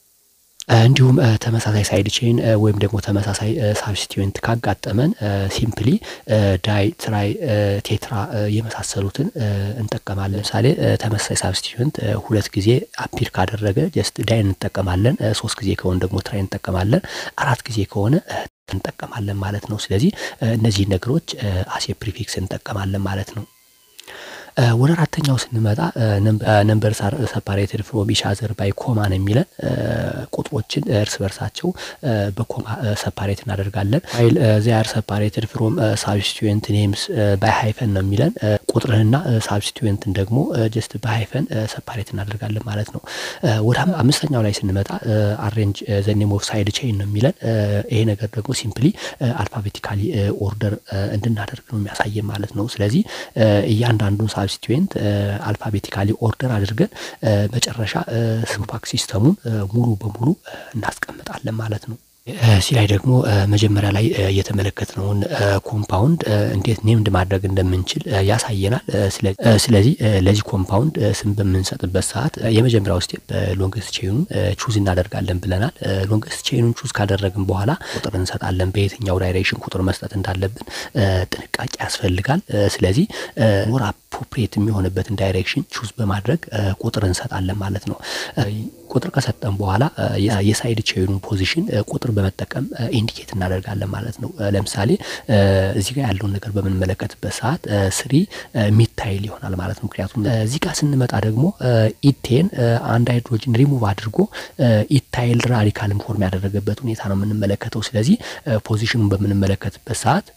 እንዲሁም ተመሳሳይ ሳይድ ቼን ወይም ደግሞ ተመሳሳይ ሳብስቲዩንት ካጋጠመን ሲምፕሊ ዳይ፣ ትራይ፣ ቴትራ የመሳሰሉትን እንጠቀማለን። ለምሳሌ ተመሳሳይ ሳብስቲዩንት ሁለት ጊዜ አፒር ካደረገ ጀስት ዳይ እንጠቀማለን። ሶስት ጊዜ ከሆነ ደግሞ ትራይ እንጠቀማለን። አራት ጊዜ ከሆነ እንጠቀማለን ማለት ነው። ስለዚህ እነዚህ ነገሮች አሴ ፕሪፊክስ እንጠቀማለን ማለት ነው። ወደ አራተኛው ስንመጣ ነምበር ሰፓሬትድ ፍሮም ኢች አዘር ባይ ኮማ ነው የሚለን። ቁጥሮችን እርስ በርሳቸው በኮማ ሰፓሬት እናደርጋለን። ፋይል ዚያር ሰፓሬትድ ፍሮም ሳብስቲዩንት ኔምስ ባይ ሃይፈን ነው የሚለን። ቁጥርንና ሳብስቲዩንትን ደግሞ ጀስት በሃይፈን ሰፓሬት እናደርጋለን ማለት ነው። ወደ አምስተኛው ላይ ስንመጣ አሬንጅ ዘ ኔም ኦፍ ሳይድ ቼን ነው የሚለን። ይሄ ነገር ደግሞ ሲምፕሊ አልፋቤቲካሊ ኦርደር እንድናደርግ ነው የሚያሳየን ማለት ነው። ስለዚህ እያንዳንዱን ሳብስቲዩንት አልፋቤቲካሊ ኦርደር አድርገን መጨረሻ ሲምፓክ ሲስተሙን ሙሉ በሙሉ እናስቀምጣለን ማለት ነው። እዚህ ላይ ደግሞ መጀመሪያ ላይ የተመለከትነውን ኮምፓውንድ እንዴት ኔምድ ማድረግ እንደምንችል ያሳየናል። ስለዚህ ለዚህ ኮምፓውንድ ስም በምንሰጥበት ሰዓት የመጀመሪያው ስቴፕ ሎንግስት ቼኑን ቹዝ እናደርጋለን ብለናል። ሎንግስት ቼኑን ቹዝ ካደረግን በኋላ ቁጥር እንሰጣለን። በየትኛው ዳይሬክሽን ቁጥር መስጠት እንዳለብን ጥንቃቄ ያስፈልጋል። ስለዚህ ሞር አፕሮፕሪየት የሚሆንበትን ዳይሬክሽን ቹዝ በማድረግ ቁጥር እንሰጣለን ማለት ነው። ቁጥር ከሰጠን በኋላ የሳይድ ቼኑን ፖዚሽን ቁጥር በመጠቀም ኢንዲኬት እናደርጋለን ማለት ነው። ለምሳሌ እዚህ ጋር ያለውን ነገር በምንመለከትበት ሰዓት ስሪ ሚታይል ይሆናል ማለት ነው። ምክንያቱም እዚህ ጋር ስንመጣ ደግሞ ኢቴን አንድ ሃይድሮጅን ሪሙቭ አድርጎ ኢታይል ራዲካልን ፎርም ያደረገበት ሁኔታ ነው የምንመለከተው። ስለዚህ ፖዚሽኑን በምንመለከትበት ሰዓት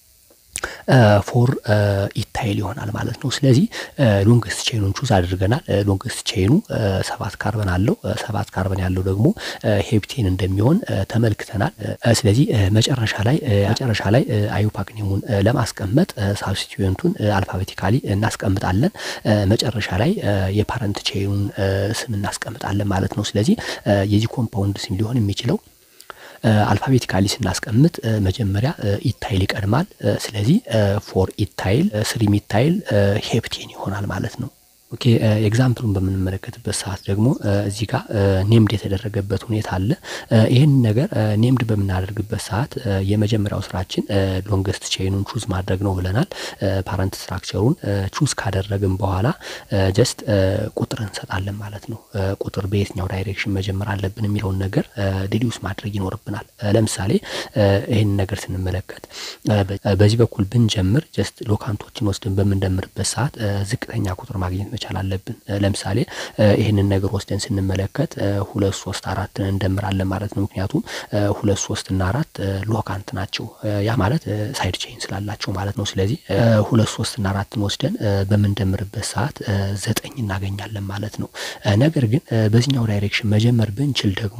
ፎር ኢታይል ይሆናል ማለት ነው። ስለዚህ ሎንግስት ቼኑን ቹዝ አድርገናል። ሎንግስት ቼኑ ሰባት ካርበን አለው። ሰባት ካርበን ያለው ደግሞ ሄፕቴን እንደሚሆን ተመልክተናል። ስለዚህ መጨረሻ ላይ መጨረሻ ላይ አዩፓክ ኔሙን ለማስቀመጥ ሳብስቲዩንቱን አልፋቤቲካሊ እናስቀምጣለን። መጨረሻ ላይ የፓረንት ቼኑን ስም እናስቀምጣለን ማለት ነው። ስለዚህ የዚህ ኮምፓውንድ ስም ሊሆን የሚችለው አልፋቤቲካሊ ስናስቀምጥ መጀመሪያ ኢታይል ይቀድማል። ስለዚህ ፎር ኢታይል ስሪ ሚታይል ሄፕቴን ይሆናል ማለት ነው። ኦኬ ኤግዛምፕሉን በምንመለከትበት ሰዓት ደግሞ እዚህ ጋር ኔምድ የተደረገበት ሁኔታ አለ። ይህን ነገር ኔምድ በምናደርግበት ሰዓት የመጀመሪያው ስራችን ሎንገስት ቼኑን ቹዝ ማድረግ ነው ብለናል። ፓረንት ስትራክቸሩን ቹዝ ካደረግን በኋላ ጀስት ቁጥር እንሰጣለን ማለት ነው። ቁጥር በየትኛው ዳይሬክሽን መጀመር አለብን የሚለውን ነገር ዲዲውስ ማድረግ ይኖርብናል። ለምሳሌ ይህን ነገር ስንመለከት በዚህ በኩል ብንጀምር ጀስት ሎካንቶችን ወስደን በምንደምርበት ሰዓት ዝቅተኛ ቁጥር ማግኘት መቻል አለብን። ለምሳሌ ይህንን ነገር ወስደን ስንመለከት ሁለት ሶስት አራትን እንደምራለን ማለት ነው። ምክንያቱም ሁለት ሶስት እና አራት ሎካንት ናቸው። ያ ማለት ሳይድ ቼይን ስላላቸው ማለት ነው። ስለዚህ ሁለት ሶስት እና አራትን ወስደን በምንደምርበት ሰዓት ዘጠኝ እናገኛለን ማለት ነው። ነገር ግን በዚህኛው ዳይሬክሽን መጀመር ብንችል ደግሞ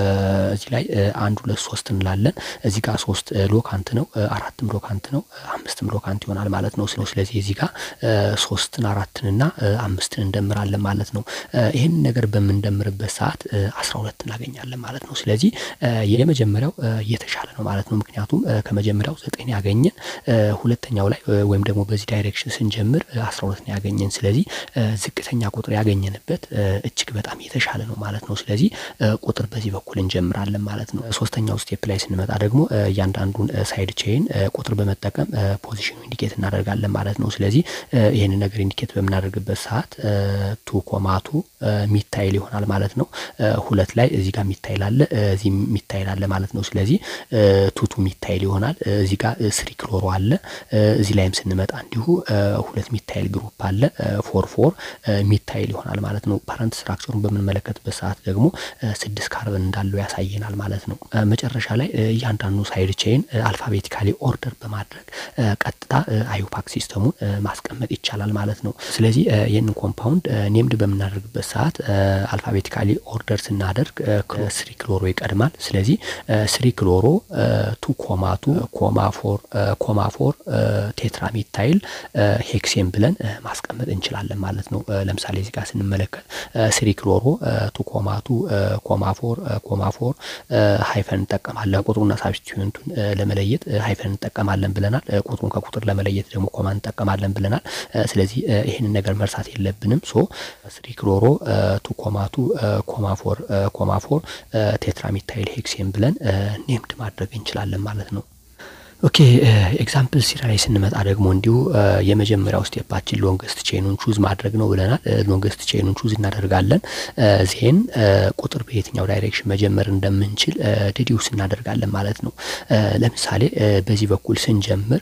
እዚህ ላይ አንድ ሁለት ሶስት እንላለን። እዚህ ጋር ሶስት ሎካንት ነው፣ አራትም ሎካንት ነው፣ አምስትም ሎካንት ይሆናል ማለት ነው። ስለዚህ እዚህ ጋር ሶስትን አራትንና አምስትን እንደምራለን ማለት ነው። ይህንን ነገር በምንደምርበት ሰዓት አስራ ሁለት እናገኛለን ማለት ነው። ስለዚህ የመጀመሪያው የተሻለ ነው ማለት ነው። ምክንያቱም ከመጀመሪያው ዘጠኝ ያገኘን ሁለተኛው ላይ ወይም ደግሞ በዚህ ዳይሬክሽን ስንጀምር አስራ ሁለት ነው ያገኘን። ስለዚህ ዝቅተኛ ቁጥር ያገኘንበት እጅግ በጣም የተሻለ ነው ማለት ነው። ስለዚህ ቁጥር በዚህ በኩል እንጀምራለን ማለት ነው። ሶስተኛው ስቴፕ ላይ ስንመጣ ደግሞ እያንዳንዱን ሳይድ ቼይን ቁጥር በመጠቀም ፖዚሽኑ ኢንዲኬት እናደርጋለን ማለት ነው። ስለዚህ ይህንን ነገር ኢንዲኬት በምናደርግበት ሰዓት ቱ ኮማቱ ሚታይል ይሆናል ማለት ነው። ሁለት ላይ እዚህ ጋር ሚታይል አለ፣ እዚህ ሚታይል አለ ማለት ነው። ስለዚህ ቱቱ ሚታይል ይሆናል። እዚህ ጋር ስሪ ክሎሮ አለ። እዚህ ላይም ስንመጣ እንዲሁ ሁለት ሚታይል ግሩፕ አለ። ፎር ፎር ሚታይል ይሆናል ማለት ነው። ፓረንት ስትራክቸሩን በምንመለከትበት ሰዓት ደግሞ ስድስት ካርበን እንዳለው ያሳየናል ማለት ነው። መጨረሻ ላይ እያንዳንዱ ሳይድ ቼይን አልፋቤቲካሊ ኦርደር በማድረግ ቀጥታ አዩፓክ ሲስተሙን ማስቀመጥ ይቻላል ማለት ነው። ስለዚህ ይህንን ኮምፓውንድ ኔምድ በምናደርግበት ሰዓት አልፋቤቲካሊ ኦርደር ስናደርግ ስሪ ክሎሮ ይቀድማል። ስለዚህ ስሪ ክሎሮ ቱ ኮማ ቱ ኮማ ፎር ኮማ ፎር ቴትራሜታይል ሄክሴን ብለን ማስቀመጥ እንችላለን ማለት ነው። ለምሳሌ እዚህ ጋር ስንመለከት ስሪ ክሎሮ ቱ ኮማ ቱ ኮማ ፎር ኮማ ፎር ሃይፈን እንጠቀማለን። ቁጥሩና ሳብስቲቱንቱን ለመለየት ሃይፈን እንጠቀማለን ብለናል። ቁጥሩን ከቁጥር ለመለየት ደግሞ ኮማ እንጠቀማለን ብለናል። ስለዚህ ይህንን ነገር መርሳት የለብንም። ሶ ስሪ ክሎሮ ቱ ኮማ ቱ ኮማ ፎር ኮማ ፎር ቴትራሜታይል ሄክሴን ብለን ኔምድ ማድረግ እንችላለን ማለት ነው። ኦኬ ኤግዛምፕል ሲራ ላይ ስንመጣ ደግሞ እንዲሁ የመጀመሪያው ስቴፓችን ሎንገስት ቼኑን ቹዝ ማድረግ ነው ብለናል። ሎንገስት ቼኑን ቹዝ እናደርጋለን። ዜን ቁጥር በየትኛው ዳይሬክሽን መጀመር እንደምንችል ዲዲውስ እናደርጋለን ማለት ነው። ለምሳሌ በዚህ በኩል ስንጀምር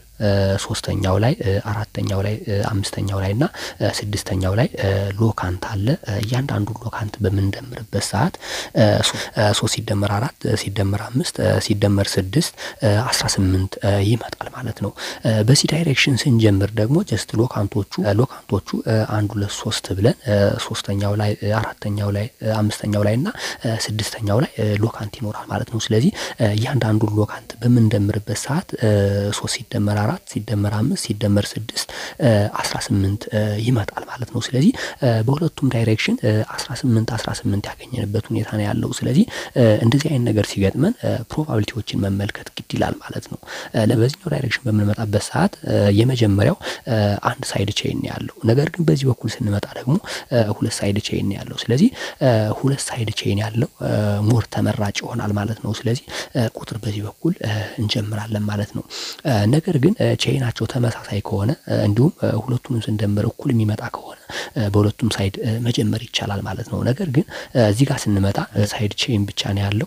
ሶስተኛው ላይ አራተኛው ላይ አምስተኛው ላይ እና ስድስተኛው ላይ ሎካንት አለ። እያንዳንዱ ሎካንት በምንደምርበት ሰዓት ሶስት ሲደመር አራት ሲደመር አምስት ሲደመር ስድስት አስራ ስምንት ይመጣል ማለት ነው። በዚህ ዳይሬክሽን ስንጀምር ደግሞ ጀስት ሎካንቶቹ ሎካንቶቹ አንድ ሁለት ሶስት ብለን ሶስተኛው ላይ አራተኛው ላይ አምስተኛው ላይ እና ስድስተኛው ላይ ሎካንት ይኖራል ማለት ነው። ስለዚህ እያንዳንዱን ሎካንት በምንደምርበት ሰዓት ሶስት ሲደመር አራት ሲደመር አምስት ሲደመር ስድስት አስራ ስምንት ይመጣል ማለት ነው። ስለዚህ በሁለቱም ዳይሬክሽን አስራ ስምንት አስራ ስምንት ያገኘንበት ሁኔታ ነው ያለው። ስለዚህ እንደዚህ አይነት ነገር ሲገጥመን ፕሮባቢሊቲዎችን መመልከት ግድ ይላል ማለት ነው። በዚህኛው ዳይሬክሽን በምንመጣበት ሰዓት የመጀመሪያው አንድ ሳይድ ቼይን ያለው፣ ነገር ግን በዚህ በኩል ስንመጣ ደግሞ ሁለት ሳይድ ቼይን ያለው። ስለዚህ ሁለት ሳይድ ቼይን ያለው ሞር ተመራጭ ይሆናል ማለት ነው። ስለዚህ ቁጥር በዚህ በኩል እንጀምራለን ማለት ነው። ነገር ግን ቼይናቸው ተመሳሳይ ከሆነ እንዲሁም ሁለቱንም ስንደምር እኩል የሚመጣ ከሆነ በሁለቱም ሳይድ መጀመር ይቻላል ማለት ነው። ነገር ግን እዚህ ጋር ስንመጣ ሳይድ ቼይን ብቻ ነው ያለው።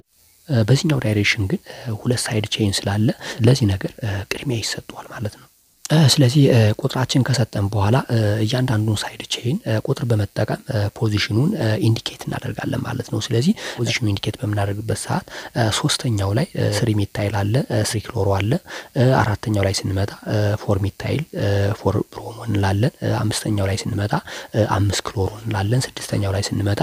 በዚህኛው ዳይሬክሽን ግን ሁለት ሳይድ ቼይን ስላለ ለዚህ ነገር ቅድሚያ ይሰጠዋል ማለት ነው። ስለዚህ ቁጥራችን ከሰጠን በኋላ እያንዳንዱን ሳይድ ቼይን ቁጥር በመጠቀም ፖዚሽኑን ኢንዲኬት እናደርጋለን ማለት ነው። ስለዚህ ፖዚሽኑ ኢንዲኬት በምናደርግበት ሰዓት ሶስተኛው ላይ ስሪ ሚታይል አለ፣ ስሪ ክሎሮ አለ። አራተኛው ላይ ስንመጣ ፎር ሚታይል ፎር ብሮሞ እንላለን። አምስተኛው ላይ ስንመጣ አምስት ክሎሮ እንላለን። ስድስተኛው ላይ ስንመጣ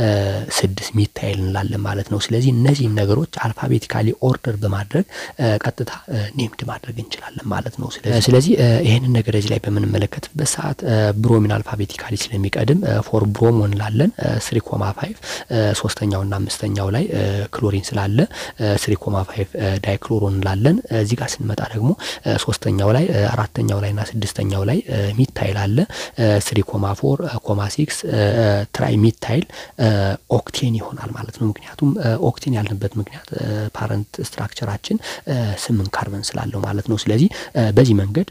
ስድስት ሚታይል እንላለን ማለት ነው። ስለዚህ እነዚህን ነገሮች አልፋቤቲካሊ ኦርደር በማድረግ ቀጥታ ኔምድ ማድረግ እንችላለን ማለት ነው። ስለዚህ ይህንን ነገር እዚህ ላይ በምንመለከትበት ሰዓት ብሮሚን አልፋቤቲካሊ ስለሚቀድም ፎር ብሮሞ እንላለን። ስሪ ኮማ ፋይቭ ሶስተኛውና አምስተኛው ላይ ክሎሪን ስላለ ስሪ ኮማ ፋይቭ ዳይክሎሮ እንላለን። እዚህ ጋር ስንመጣ ደግሞ ሶስተኛው ላይ አራተኛው ላይ እና ስድስተኛው ላይ ሚታይል አለ። ስሪ ኮማ ፎር ኮማ ሲክስ ትራይ ሚታይል ኦክቴን ይሆናል ማለት ነው። ምክንያቱም ኦክቴን ያልንበት ምክንያት ፓረንት ስትራክቸራችን ስምንት ካርበን ስላለው ማለት ነው። ስለዚህ በዚህ መንገድ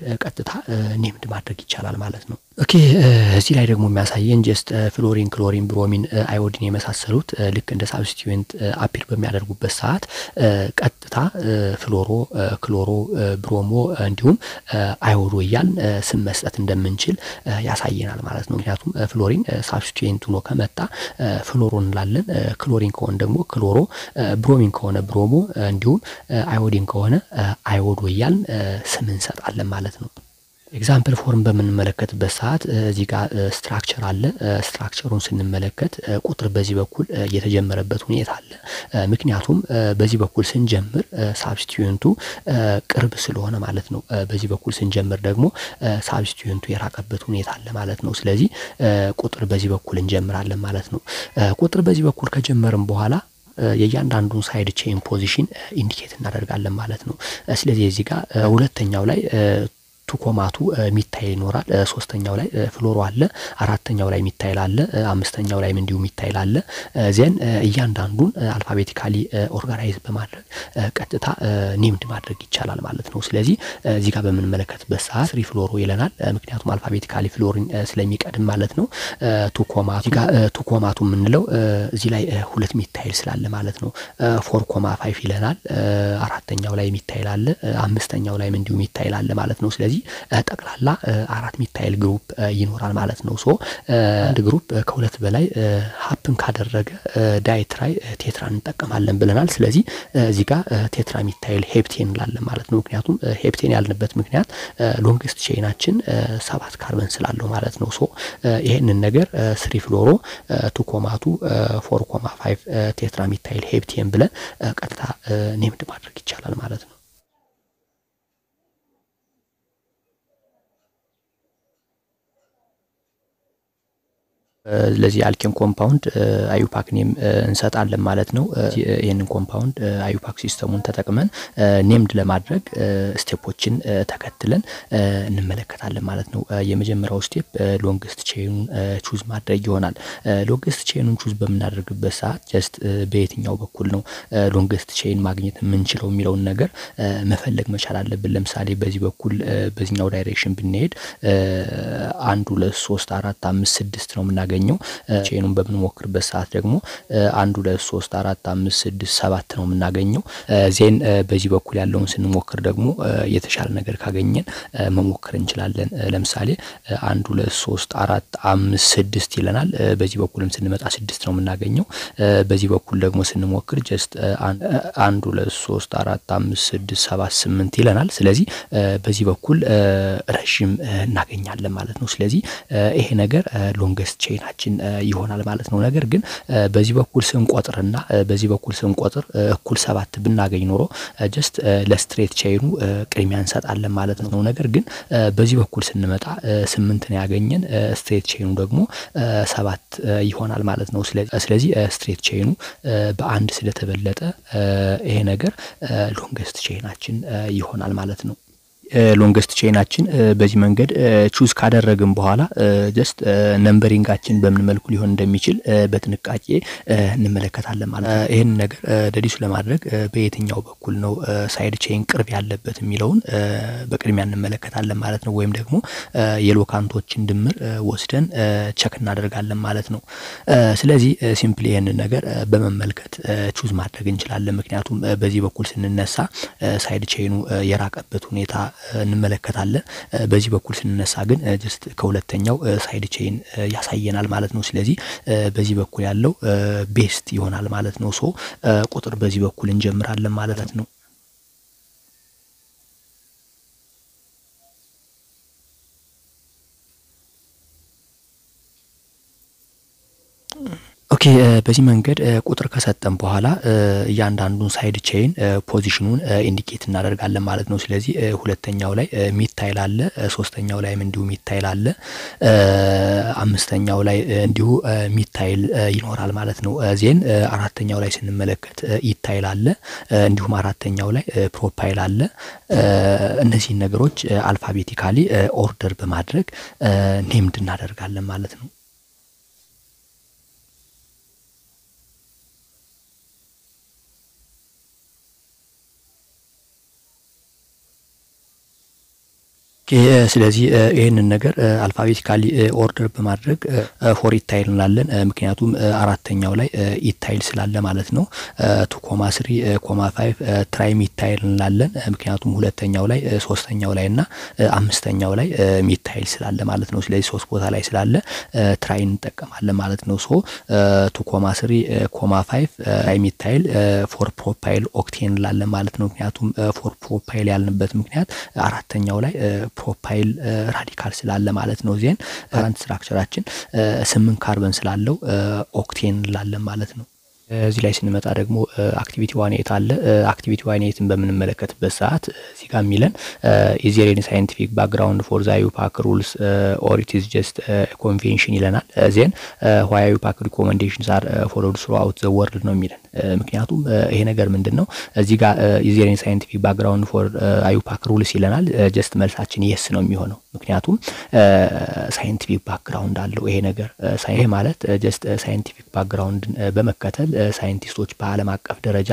ቀጥታ ኔምድ ማድረግ ይቻላል ማለት ነው። ኦኬ እዚህ ላይ ደግሞ የሚያሳየን ጀስት ፍሎሪን፣ ክሎሪን፣ ብሮሚን፣ አዮዲን የመሳሰሉት ልክ እንደ ሳብስቲዩንት አፒር በሚያደርጉበት ሰዓት ቀጥታ ፍሎሮ፣ ክሎሮ፣ ብሮሞ እንዲሁም አዮዶ እያልን ስም መስጠት እንደምንችል ያሳየናል ማለት ነው። ምክንያቱም ፍሎሪን ሳብስቲዩንት ሆኖ ከመጣ ፍሎሮ እንላለን። ክሎሪን ከሆነ ደግሞ ክሎሮ፣ ብሮሚን ከሆነ ብሮሞ እንዲሁም አዮዲን ከሆነ አዮዶ እያልን ስም እንሰጣለን ማለት ነው። ኤግዛምፕል ፎርም በምንመለከትበት ሰዓት እዚህ ጋር ስትራክቸር አለ። ስትራክቸሩን ስንመለከት ቁጥር በዚህ በኩል የተጀመረበት ሁኔታ አለ። ምክንያቱም በዚህ በኩል ስንጀምር ሳብስቲዩንቱ ቅርብ ስለሆነ ማለት ነው። በዚህ በኩል ስንጀምር ደግሞ ሳብስቲዩንቱ የራቀበት ሁኔታ አለ ማለት ነው። ስለዚህ ቁጥር በዚህ በኩል እንጀምራለን ማለት ነው። ቁጥር በዚህ በኩል ከጀመርን በኋላ የእያንዳንዱን ሳይድ ቼን ፖዚሽን ኢንዲኬት እናደርጋለን ማለት ነው። ስለዚህ እዚህ ጋር ሁለተኛው ላይ ቱኮማቱ ሚታይል ይኖራል። ሶስተኛው ላይ ፍሎሮ አለ። አራተኛው ላይ ሚታይል አለ። አምስተኛው ላይም እንዲሁ ሚታይል አለ። ዜን እያንዳንዱን አልፋቤቲካሊ ኦርጋናይዝ በማድረግ ቀጥታ ኔምድ ማድረግ ይቻላል ማለት ነው። ስለዚህ እዚህ ጋር በምንመለከትበት ሰዓት ስሪ ፍሎሮ ይለናል። ምክንያቱም አልፋቤቲካሊ ፍሎሪን ስለሚቀድም ማለት ነው። ቱኮማቱ እዚህ ጋር ቱኮማቱ የምንለው እዚህ ላይ ሁለት ሚታይል ስላለ ማለት ነው። ፎር ኮማ ፋይፍ ይለናል። አራተኛው ላይ ሚታይል አለ። አምስተኛው ላይም እንዲሁ ሚታይል አለ ማለት ነው። ስለዚህ ጠቅላላ አራት ሚታይል ግሩፕ ይኖራል ማለት ነው። ሶ አንድ ግሩፕ ከሁለት በላይ ሀፕን ካደረገ ዳይትራይ ቴትራ እንጠቀማለን ብለናል። ስለዚህ እዚህ ጋር ቴትራ ሚታይል ሄፕቴን እንላለን ማለት ነው። ምክንያቱም ሄፕቴን ያልንበት ምክንያት ሎንግስት ቼናችን ሰባት ካርበን ስላለው ማለት ነው። ሶ ይሄንን ነገር ስሪ ፍሎሮ ቱ ኮማቱ ፎር ኮማ ፋይቭ ቴትራ ሚታይል ሄፕቴን ብለን ቀጥታ ኔምድ ማድረግ ይቻላል ማለት ነው። ለዚህ አልኬን ኮምፓውንድ አዩፓክ ኔም እንሰጣለን ማለት ነው። ይህንን ኮምፓውንድ አዩፓክ ሲስተሙን ተጠቅመን ኔምድ ለማድረግ ስቴፖችን ተከትለን እንመለከታለን ማለት ነው። የመጀመሪያው ስቴፕ ሎንግስት ቼኑን ቹዝ ማድረግ ይሆናል። ሎንግስት ቼኑን ቹዝ በምናደርግበት ሰዓት ጀስት በየትኛው በኩል ነው ሎንግስት ቼን ማግኘት የምንችለው የሚለውን ነገር መፈለግ መቻል አለብን። ለምሳሌ በዚህ በኩል በዚህኛው ዳይሬክሽን ብንሄድ አንድ ሁለት ሶስት አራት አምስት ስድስት ነው የምናገኘው የምናገኘው ቼኑን በምንሞክርበት ሰዓት ደግሞ አንድ ሁለት ሶስት አራት አምስት ስድስት ሰባት ነው የምናገኘው። ዜን በዚህ በኩል ያለውን ስንሞክር ደግሞ የተሻለ ነገር ካገኘን መሞከር እንችላለን። ለምሳሌ አንድ ሁለት ሶስት አራት አምስት ስድስት ይለናል። በዚህ በኩልም ስንመጣ ስድስት ነው የምናገኘው። በዚህ በኩል ደግሞ ስንሞክር ጀስት አንድ ሁለት ሶስት አራት አምስት ስድስት ሰባት ስምንት ይለናል። ስለዚህ በዚህ በኩል ረዥም እናገኛለን ማለት ነው። ስለዚህ ይሄ ነገር ሎንገስት ቼን ቼናችን ይሆናል ማለት ነው። ነገር ግን በዚህ በኩል ስንቆጥርና በዚህ በኩል ስንቆጥር እኩል ሰባት ብናገኝ ኖሮ ጀስት ለስትሬት ቼኑ ቅድሚያ እንሰጣለን ማለት ነው። ነገር ግን በዚህ በኩል ስንመጣ ስምንት ነው ያገኘን፣ ስትሬት ቼኑ ደግሞ ሰባት ይሆናል ማለት ነው። ስለዚህ ስትሬት ቼኑ በአንድ ስለተበለጠ ይሄ ነገር ሎንገስት ቼናችን ይሆናል ማለት ነው። ሎንገስት ቼናችን በዚህ መንገድ ቹዝ ካደረግን በኋላ ጀስት ነምበሪንጋችን በምን መልኩ ሊሆን እንደሚችል በጥንቃቄ እንመለከታለን ማለት ነው። ይህን ነገር ደዲሱ ለማድረግ በየትኛው በኩል ነው ሳይድ ቼን ቅርብ ያለበት የሚለውን በቅድሚያ እንመለከታለን ማለት ነው። ወይም ደግሞ የሎካንቶችን ድምር ወስደን ቸክ እናደርጋለን ማለት ነው። ስለዚህ ሲምፕሊ ይህንን ነገር በመመልከት ቹዝ ማድረግ እንችላለን። ምክንያቱም በዚህ በኩል ስንነሳ ሳይድ ቼኑ የራቀበት ሁኔታ እንመለከታለን። በዚህ በኩል ስንነሳ ግን ጀስት ከሁለተኛው ሳይድ ቼን ያሳየናል ማለት ነው። ስለዚህ በዚህ በኩል ያለው ቤስት ይሆናል ማለት ነው። ሶ ቁጥር በዚህ በኩል እንጀምራለን ማለት ነው። ኦኬ በዚህ መንገድ ቁጥር ከሰጠን በኋላ እያንዳንዱን ሳይድ ቼይን ፖዚሽኑን ኢንዲኬት እናደርጋለን ማለት ነው። ስለዚህ ሁለተኛው ላይ ሚታይል አለ፣ ሶስተኛው ላይም እንዲሁ ሚታይል አለ፣ አምስተኛው ላይ እንዲሁ ሚታይል ይኖራል ማለት ነው። ዜን አራተኛው ላይ ስንመለከት ኢታይል አለ፣ እንዲሁም አራተኛው ላይ ፕሮፓይል አለ። እነዚህን ነገሮች አልፋቤቲካሊ ኦርደር በማድረግ ኔምድ እናደርጋለን ማለት ነው። ስለዚህ ይህንን ነገር አልፋቤቲካሊ ኦርደር በማድረግ ፎር ኢታይል እንላለን። ምክንያቱም አራተኛው ላይ ኢታይል ስላለ ማለት ነው። ቱ ኮማ ስሪ ኮማ ፋይቭ ትራይ ሚታይል እንላለን። ምክንያቱም ሁለተኛው ላይ ሶስተኛው ላይ እና አምስተኛው ላይ ሚታይል ስላለ ማለት ነው። ስለዚህ ሶስት ቦታ ላይ ስላለ ትራይ እንጠቀማለን ማለት ነው። ሶ ቱ ኮማ ስሪ ኮማ ፋይቭ ትራይ ሚታይል ፎር ፕሮፓይል ኦክቴን እንላለን ማለት ነው። ምክንያቱም ፎር ፕሮፓይል ያልንበት ምክንያት አራተኛው ላይ ፕሮፓይል ራዲካል ስላለ ማለት ነው። ዜን ካረንት ስትራክቸራችን ስምንት ካርበን ስላለው ኦክቴን እንላለን ማለት ነው። እዚህ ላይ ስንመጣ ደግሞ አክቲቪቲ ዋን ኤት አለ። አክቲቪቲ ዋን ኤትን በምንመለከትበት ሰዓት እዚህ ጋር የሚለን ኢዜሬን ሳይንቲፊክ ባክግራውንድ ፎር ዛ ዩፓክ ሩልስ ኦር ኢት ኢዝ ጀስት ኮንቬንሽን ይለናል። ዜን ዋይ ዩፓክ ሪኮመንዴሽንስ አር ፎሎድ ስሩ አውት ዘ ወርልድ ነው የሚለን። ምክንያቱም ይሄ ነገር ምንድን ነው እዚህ ጋር ኢዜሬን ሳይንቲፊክ ባክግራውንድ ፎር አዩፓክ ሩልስ ይለናል። ጀስት መልሳችን የስ ነው የሚሆነው ምክንያቱም ሳይንቲፊክ ባክግራውንድ አለው ይሄ ነገር። ይሄ ማለት ጀስት ሳይንቲፊክ ባክግራውንድን በመከተል ሳይንቲስቶች በዓለም አቀፍ ደረጃ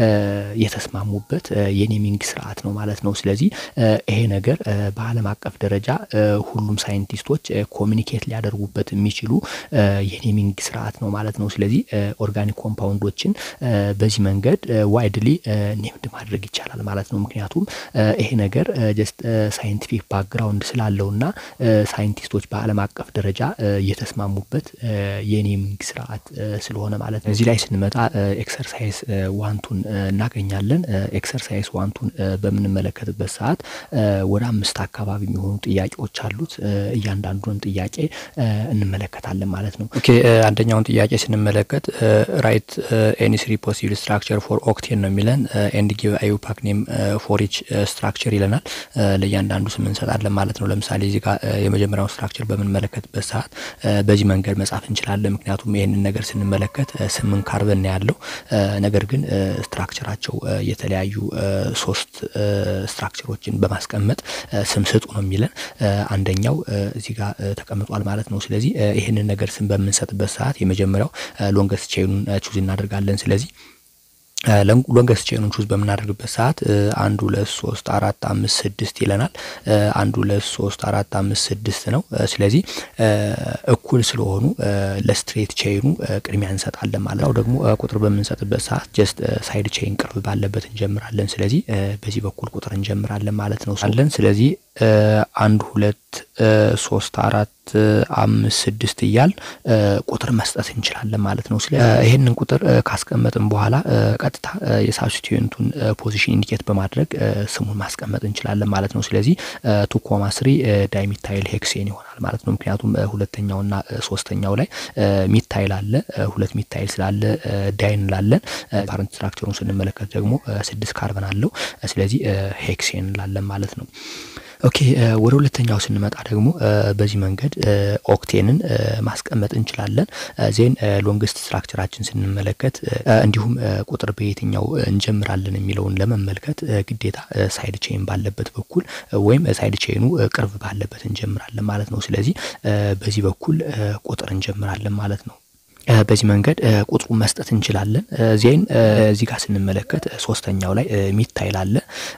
የተስማሙበት የኔሚንግ ስርዓት ነው ማለት ነው። ስለዚህ ይሄ ነገር በዓለም አቀፍ ደረጃ ሁሉም ሳይንቲስቶች ኮሚኒኬት ሊያደርጉበት የሚችሉ የኔሚንግ ስርዓት ነው ማለት ነው። ስለዚህ ኦርጋኒክ ኮምፓውንዶችን በዚህ መንገድ ዋይድሊ ኔምድ ማድረግ ይቻላል ማለት ነው። ምክንያቱም ይሄ ነገር ጀስት ሳይንቲፊክ ባክግራውንድ ስላለውና ሳይንቲስቶች በዓለም አቀፍ ደረጃ የተስማሙበት የኔሚንግ ስርዓት ስለሆነ ማለት ነው። እዚህ ላይ ስንመጣ ኤክሰርሳይዝ ዋንቱን እናገኛለን። ኤክሰርሳይዝ ዋንቱን በምንመለከትበት ሰዓት ወደ አምስት አካባቢ የሚሆኑ ጥያቄዎች አሉት። እያንዳንዱን ጥያቄ እንመለከታለን ማለት ነው። ኦኬ አንደኛውን ጥያቄ ስንመለከት ራይት ኤኒ ስሪ ፖሲብል ስትራክቸር ፎር ኦክቴን ነው የሚለን ኤንድ ጊቭ አዩፓክ ኔም ፎር ኢች ስትራክቸር ይለናል። ለእያንዳንዱ ስም እንሰጣለን ማለት ነው። ለምሳሌ እዚህ ጋር የመጀመሪያውን ስትራክቸር በምንመለከትበት ሰዓት በዚህ መንገድ መጻፍ እንችላለን። ምክንያቱም ይህንን ነገር ስንመለከት ስምንት ካርበን ያለው ነገር ግን ስትራክቸራቸው የተለያዩ ሶስት ስትራክቸሮችን በማስቀመጥ ስም ስጡ ነው የሚለን። አንደኛው እዚህ ጋር ተቀምጧል ማለት ነው። ስለዚህ ይህንን ነገር ስም በምንሰጥበት ሰዓት የመጀመሪያው ሎንገስት ቼኑን ቹዝ እናደርጋለን። ስለዚህ ሎንገስት ቼኑን ቹዝ በምናደርግበት ሰዓት አንድ ሁለት ሶስት አራት አምስት ስድስት ይለናል። አንድ ሁለት ሶስት አራት አምስት ስድስት ነው። ስለዚህ እኩል ስለሆኑ ለስትሬት ቼኑ ቅድሚያ እንሰጣለን ማለት ነው። ደግሞ ቁጥር በምንሰጥበት ሰዓት ጀስት ሳይድ ቼን ቅርብ ባለበት እንጀምራለን። ስለዚህ በዚህ በኩል ቁጥር እንጀምራለን ማለት ነው አለን። ስለዚህ አንድ ሁለት ሶስት አራት አምስት ስድስት እያል ቁጥር መስጠት እንችላለን ማለት ነው። ስለ ይህንን ቁጥር ካስቀመጥን በኋላ ቀጥታ የሳብስቲቱንቱን ፖዚሽን ኢንዲኬት በማድረግ ስሙን ማስቀመጥ እንችላለን ማለት ነው። ስለዚህ ቱ ኮማ ስሪ ዳይሚታይል ሄክሴን ይሆናል ማለት ነው። ምክንያቱም ሁለተኛውና ሶስተኛው ላይ ሚታይል አለ። ሁለት ሚታይል ስላለ ዳይን እንላለን። ፓረንት ስትራክቸሩን ስንመለከት ደግሞ ስድስት ካርበን አለው። ስለዚህ ሄክሴን እንላለን ማለት ነው። ኦኬ ወደ ሁለተኛው ስንመጣ ደግሞ በዚህ መንገድ ኦክቴንን ማስቀመጥ እንችላለን። ዜን ሎንግስት ስትራክቸራችን ስንመለከት እንዲሁም ቁጥር በየትኛው እንጀምራለን የሚለውን ለመመልከት ግዴታ ሳይድ ቼን ባለበት በኩል ወይም ሳይድ ቼኑ ቅርብ ባለበት እንጀምራለን ማለት ነው። ስለዚህ በዚህ በኩል ቁጥር እንጀምራለን ማለት ነው። በዚህ መንገድ ቁጥሩን መስጠት እንችላለን። ዜን እዚህ ጋር ስንመለከት ሶስተኛው ላይ ሚታይል አለ።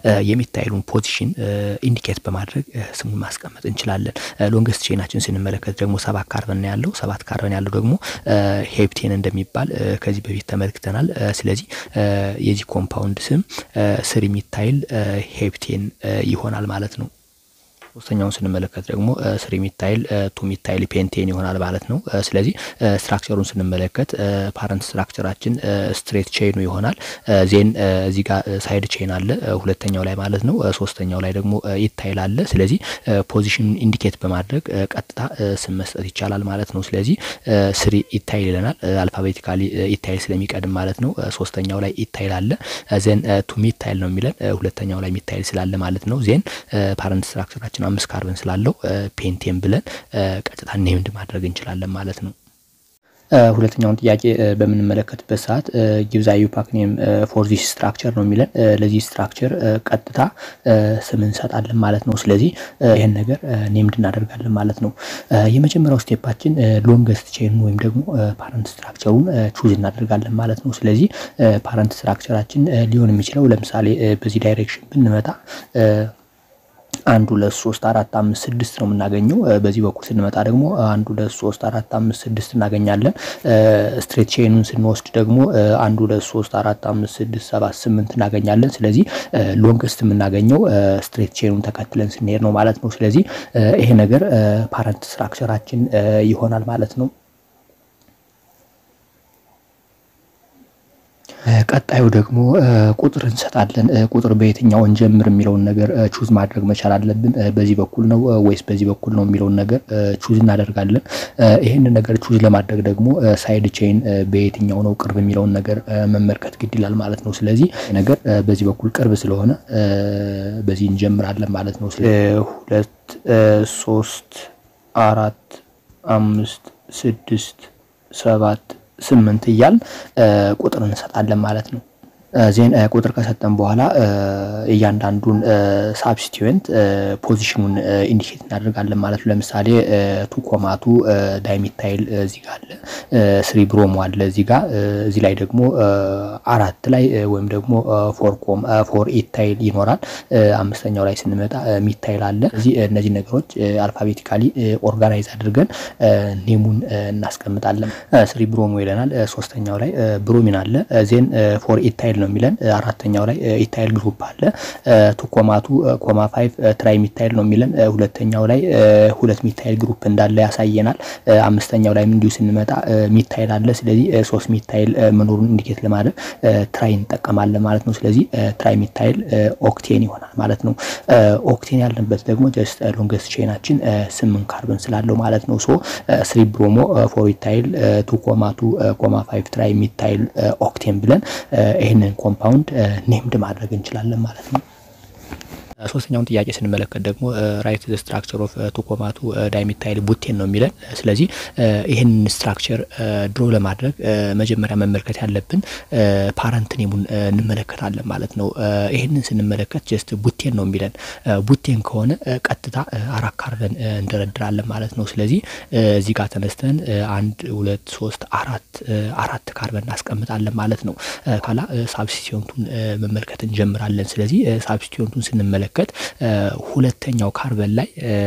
የሚታይሉን ፖዚሽን ኢንዲኬት በማድረግ ስሙን ማስቀመጥ እንችላለን። ሎንገስት ቼናችን ስንመለከት ደግሞ ሰባት ካርበን ያለው ሰባት ካርበን ያለው ደግሞ ሄፕቴን እንደሚባል ከዚህ በፊት ተመልክተናል። ስለዚህ የዚህ ኮምፓውንድ ስም ስሪ ሚታይል ሄፕቴን ይሆናል ማለት ነው። ሶስተኛውን ስንመለከት ደግሞ ስሪ ሚታይል ቱ ሚታይል ፔንቴን ይሆናል ማለት ነው። ስለዚህ ስትራክቸሩን ስንመለከት ፓረንት ስትራክቸራችን ስትሬት ቼኑ ይሆናል። ዜን እዚህ ጋር ሳይድ ቼን አለ ሁለተኛው ላይ ማለት ነው። ሶስተኛው ላይ ደግሞ ኢታይል አለ። ስለዚህ ፖዚሽን ኢንዲኬት በማድረግ ቀጥታ ስም መስጠት ይቻላል ማለት ነው። ስለዚህ ስሪ ኢታይል ይለናል። አልፋቤቲካሊ ኢታይል ስለሚቀድም ማለት ነው። ሶስተኛው ላይ ኢታይል አለ። ዜን ቱ ሚታይል ነው የሚለን ሁለተኛው ላይ ሚታይል ስላለ ማለት ነው። ዜን ፓረንት ስትራክቸራችን አምስት ካርበን ስላለው ፔንቴን ብለን ቀጥታ ኔምድ ማድረግ እንችላለን ማለት ነው። ሁለተኛውን ጥያቄ በምንመለከትበት ሰዓት ጊቭዛ ዩፓክ ኔም ፎር ዚስ ስትራክቸር ነው የሚለን። ለዚህ ስትራክቸር ቀጥታ ስም እንሰጣለን ማለት ነው። ስለዚህ ይህን ነገር ኔምድ እናደርጋለን ማለት ነው። የመጀመሪያው ስቴፓችን ሎንገስት ቼን ወይም ደግሞ ፓረንት ስትራክቸሩን ቹዝ እናደርጋለን ማለት ነው። ስለዚህ ፓረንት ስትራክቸራችን ሊሆን የሚችለው ለምሳሌ በዚህ ዳይሬክሽን ብንመጣ አንድ ሁለት ሶስት አራት አምስት ስድስት ነው የምናገኘው። በዚህ በኩል ስንመጣ ደግሞ አንድ ሁለት ሶስት አራት አምስት ስድስት እናገኛለን። ስትሬት ቼኑን ስንወስድ ደግሞ አንድ ሁለት ሶስት አራት አምስት ስድስት ሰባት ስምንት እናገኛለን። ስለዚህ ሎንግስት የምናገኘው ስትሬት ቼኑን ተከትለን ስንሄድ ነው ማለት ነው። ስለዚህ ይሄ ነገር ፓረንት ስትራክቸራችን ይሆናል ማለት ነው። ቀጣዩ ደግሞ ቁጥር እንሰጣለን። ቁጥር በየትኛው እንጀምር የሚለውን ነገር ቹዝ ማድረግ መቻል አለብን። በዚህ በኩል ነው ወይስ በዚህ በኩል ነው የሚለውን ነገር ቹዝ እናደርጋለን። ይህንን ነገር ቹዝ ለማድረግ ደግሞ ሳይድ ቼን በየትኛው ነው ቅርብ የሚለውን ነገር መመልከት ግድ ይላል ማለት ነው። ስለዚህ ነገር በዚህ በኩል ቅርብ ስለሆነ በዚህ እንጀምራለን ማለት ነው። ሁለት፣ ሶስት፣ አራት፣ አምስት፣ ስድስት፣ ሰባት ስምንት እያል ቁጥር እንሰጣለን ማለት ነው። ዜን ቁጥር ከሰጠን በኋላ እያንዳንዱን ሳብስቲዌንት ፖዚሽኑን ኢንዲኬት እናደርጋለን ማለት ነው። ለምሳሌ ቱ ኮማቱ ዳይሚታይል እዚህ ጋር አለ፣ ስሪ ብሮሞ አለ እዚህ ጋር። እዚህ ላይ ደግሞ አራት ላይ ወይም ደግሞ ፎር ኮም ፎር ኢታይል ይኖራል። አምስተኛው ላይ ስንመጣ ሚታይል አለ። እዚህ እነዚህ ነገሮች አልፋቤቲካሊ ኦርጋናይዝ አድርገን ኔሙን እናስቀምጣለን። ስሪ ብሮሞ ይለናል። ሶስተኛው ላይ ብሮሚን አለ። ዜን ፎር ኢታይል ነው የሚለን። አራተኛው ላይ ኢታይል ግሩፕ አለ። ቱ ኮማቱ ኮማ ፋይቭ ትራይ ሚታይል ነው የሚለን። ሁለተኛው ላይ ሁለት ሚታይል ግሩፕ እንዳለ ያሳየናል። አምስተኛው ላይም እንዲሁ ስንመጣ ሚታይል አለ። ስለዚህ ሶስት ሚታይል መኖሩን ኢንዲኬት ለማድረግ ትራይ እንጠቀማለን ማለት ነው። ስለዚህ ትራይ ሚታይል ኦክቴን ይሆናል ማለት ነው። ኦክቴን ያለበት ደግሞ ጀስት ሎንገስት ቼናችን ስምንት ካርበን ስላለው ማለት ነው። ሶ ስሪ ብሮሞ ፎር ኢታይል ቱ ኮማቱ ኮማ ፋይቭ ትራይ ሚታይል ኦክቴን ብለን ይህንን ኮምፓውንድ ኔምድ ማድረግ እንችላለን ማለት ነው። ሶስተኛውን ጥያቄ ስንመለከት ደግሞ ራይት ስትራክቸር ኦፍ ቱኮማቱ ዳይሚታይል ቡቴን ነው የሚለን። ስለዚህ ይህን ስትራክቸር ድሮ ለማድረግ መጀመሪያ መመልከት ያለብን ፓረንት ኔሙን እንመለከታለን ማለት ነው። ይህንን ስንመለከት ጀስት ቡቴን ነው የሚለን። ቡቴን ከሆነ ቀጥታ አራት ካርበን እንደረድራለን ማለት ነው። ስለዚህ እዚህ ጋር ተነስተን አንድ ሁለት ሶስት አራት አራት ካርበን እናስቀምጣለን ማለት ነው። ካላ ሳብስቲቱንቱን መመልከት እንጀምራለን። ስለዚህ ሳብስቲቱንቱን ስንመለከት ሁለተኛው ካርበን ላይ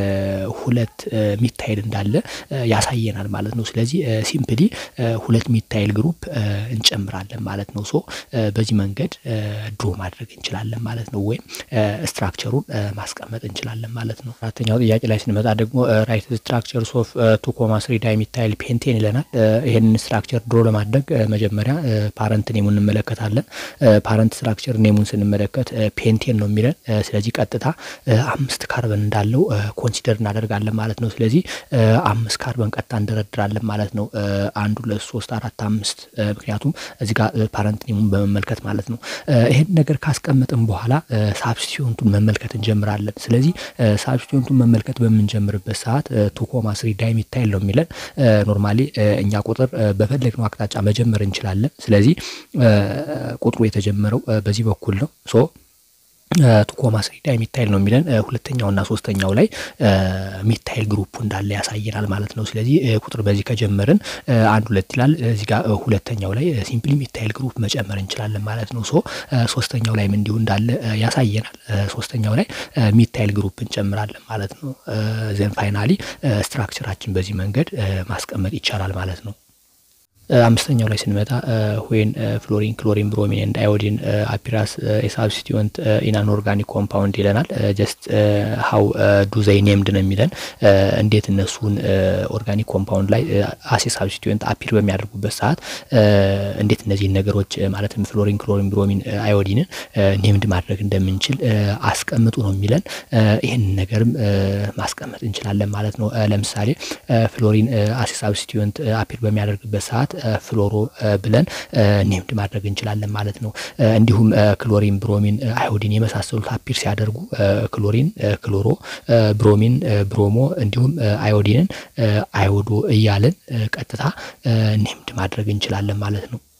ሁለት ሚታይል እንዳለ ያሳየናል ማለት ነው። ስለዚህ ሲምፕሊ ሁለት ሚታይል ግሩፕ እንጨምራለን ማለት ነው። ሶ በዚህ መንገድ ድሮ ማድረግ እንችላለን ማለት ነው፣ ወይም ስትራክቸሩን ማስቀመጥ እንችላለን ማለት ነው። አራተኛው ጥያቄ ላይ ስንመጣ ደግሞ ራይት ስትራክቸር ኦፍ ቱ ኮማ ስሪ ዳይሚታይል ፔንቴን ይለናል። ይህንን ስትራክቸር ድሮ ለማድረግ መጀመሪያ ፓረንት ኔሙን እንመለከታለን። ፓረንት ስትራክቸር ኔሙን ስንመለከት ፔንቴን ነው የሚለን። ስለዚህ ቀጥታ አምስት ካርበን እንዳለው ኮንሲደር እናደርጋለን ማለት ነው። ስለዚህ አምስት ካርበን ቀጥታ እንደረድራለን ማለት ነው። አንድ ሁለት ሶስት አራት አምስት ምክንያቱም እዚህ ጋር ፓረንት ኔሙን በመመልከት ማለት ነው። ይህን ነገር ካስቀመጥን በኋላ ሳብስቲቱንቱን መመልከት እንጀምራለን። ስለዚህ ሳብስቲቱንቱን መመልከት በምንጀምርበት ሰዓት ቱ ኮማ ስሪ ዳይሚታይል ነው የሚለን። ኖርማሊ እኛ ቁጥር በፈለግነው አቅጣጫ መጀመር እንችላለን። ስለዚህ ቁጥሩ የተጀመረው በዚህ በኩል ነው ሶ ቱኮማ ስሪ ዳይሚታይል ነው የሚለን። ሁለተኛውና ሶስተኛው ላይ ሚታይል ግሩፑ እንዳለ ያሳየናል ማለት ነው። ስለዚህ ቁጥር በዚህ ከጀመርን አንድ ሁለት ይላል። እዚህ ጋር ሁለተኛው ላይ ሲምፕሊ ሚታይል ግሩፕ መጨመር እንችላለን ማለት ነው። ሶ ሶስተኛው ላይም እንዲሁ እንዳለ ያሳየናል። ሶስተኛው ላይ ሚታይል ግሩፕ እንጨምራለን ማለት ነው። ዘን ፋይናሊ ስትራክቸራችን በዚህ መንገድ ማስቀመጥ ይቻላል ማለት ነው። አምስተኛው ላይ ስንመጣ ዌን ፍሎሪን ክሎሪን ብሮሚን ኤንድ አዮዲን አፒራስ የሳብስቲቱንት ኢን አን ኦርጋኒክ ኮምፓውንድ ይለናል። ጀስት ሀው ዱ ዘይ ኔምድ ነው የሚለን እንዴት እነሱን ኦርጋኒክ ኮምፓውንድ ላይ አሴ ሳብስቲቱንት አፒር በሚያደርጉበት ሰዓት እንዴት እነዚህን ነገሮች ማለትም ፍሎሪን ክሎሪን ብሮሚን አዮዲንን ኔምድ ማድረግ እንደምንችል አስቀምጡ ነው የሚለን። ይህንን ነገርም ማስቀመጥ እንችላለን ማለት ነው። ለምሳሌ ፍሎሪን አሴ ሳብስቲቱንት አፒር በሚያደርግበት ሰዓት ፍሎሮ ብለን ኔምድ ማድረግ እንችላለን ማለት ነው። እንዲሁም ክሎሪን፣ ብሮሚን፣ አዮዲን የመሳሰሉት አፒር ሲያደርጉ ክሎሪን፣ ክሎሮ፣ ብሮሚን፣ ብሮሞ እንዲሁም አዮዲንን አዮዶ እያልን ቀጥታ ኔምድ ማድረግ እንችላለን ማለት ነው።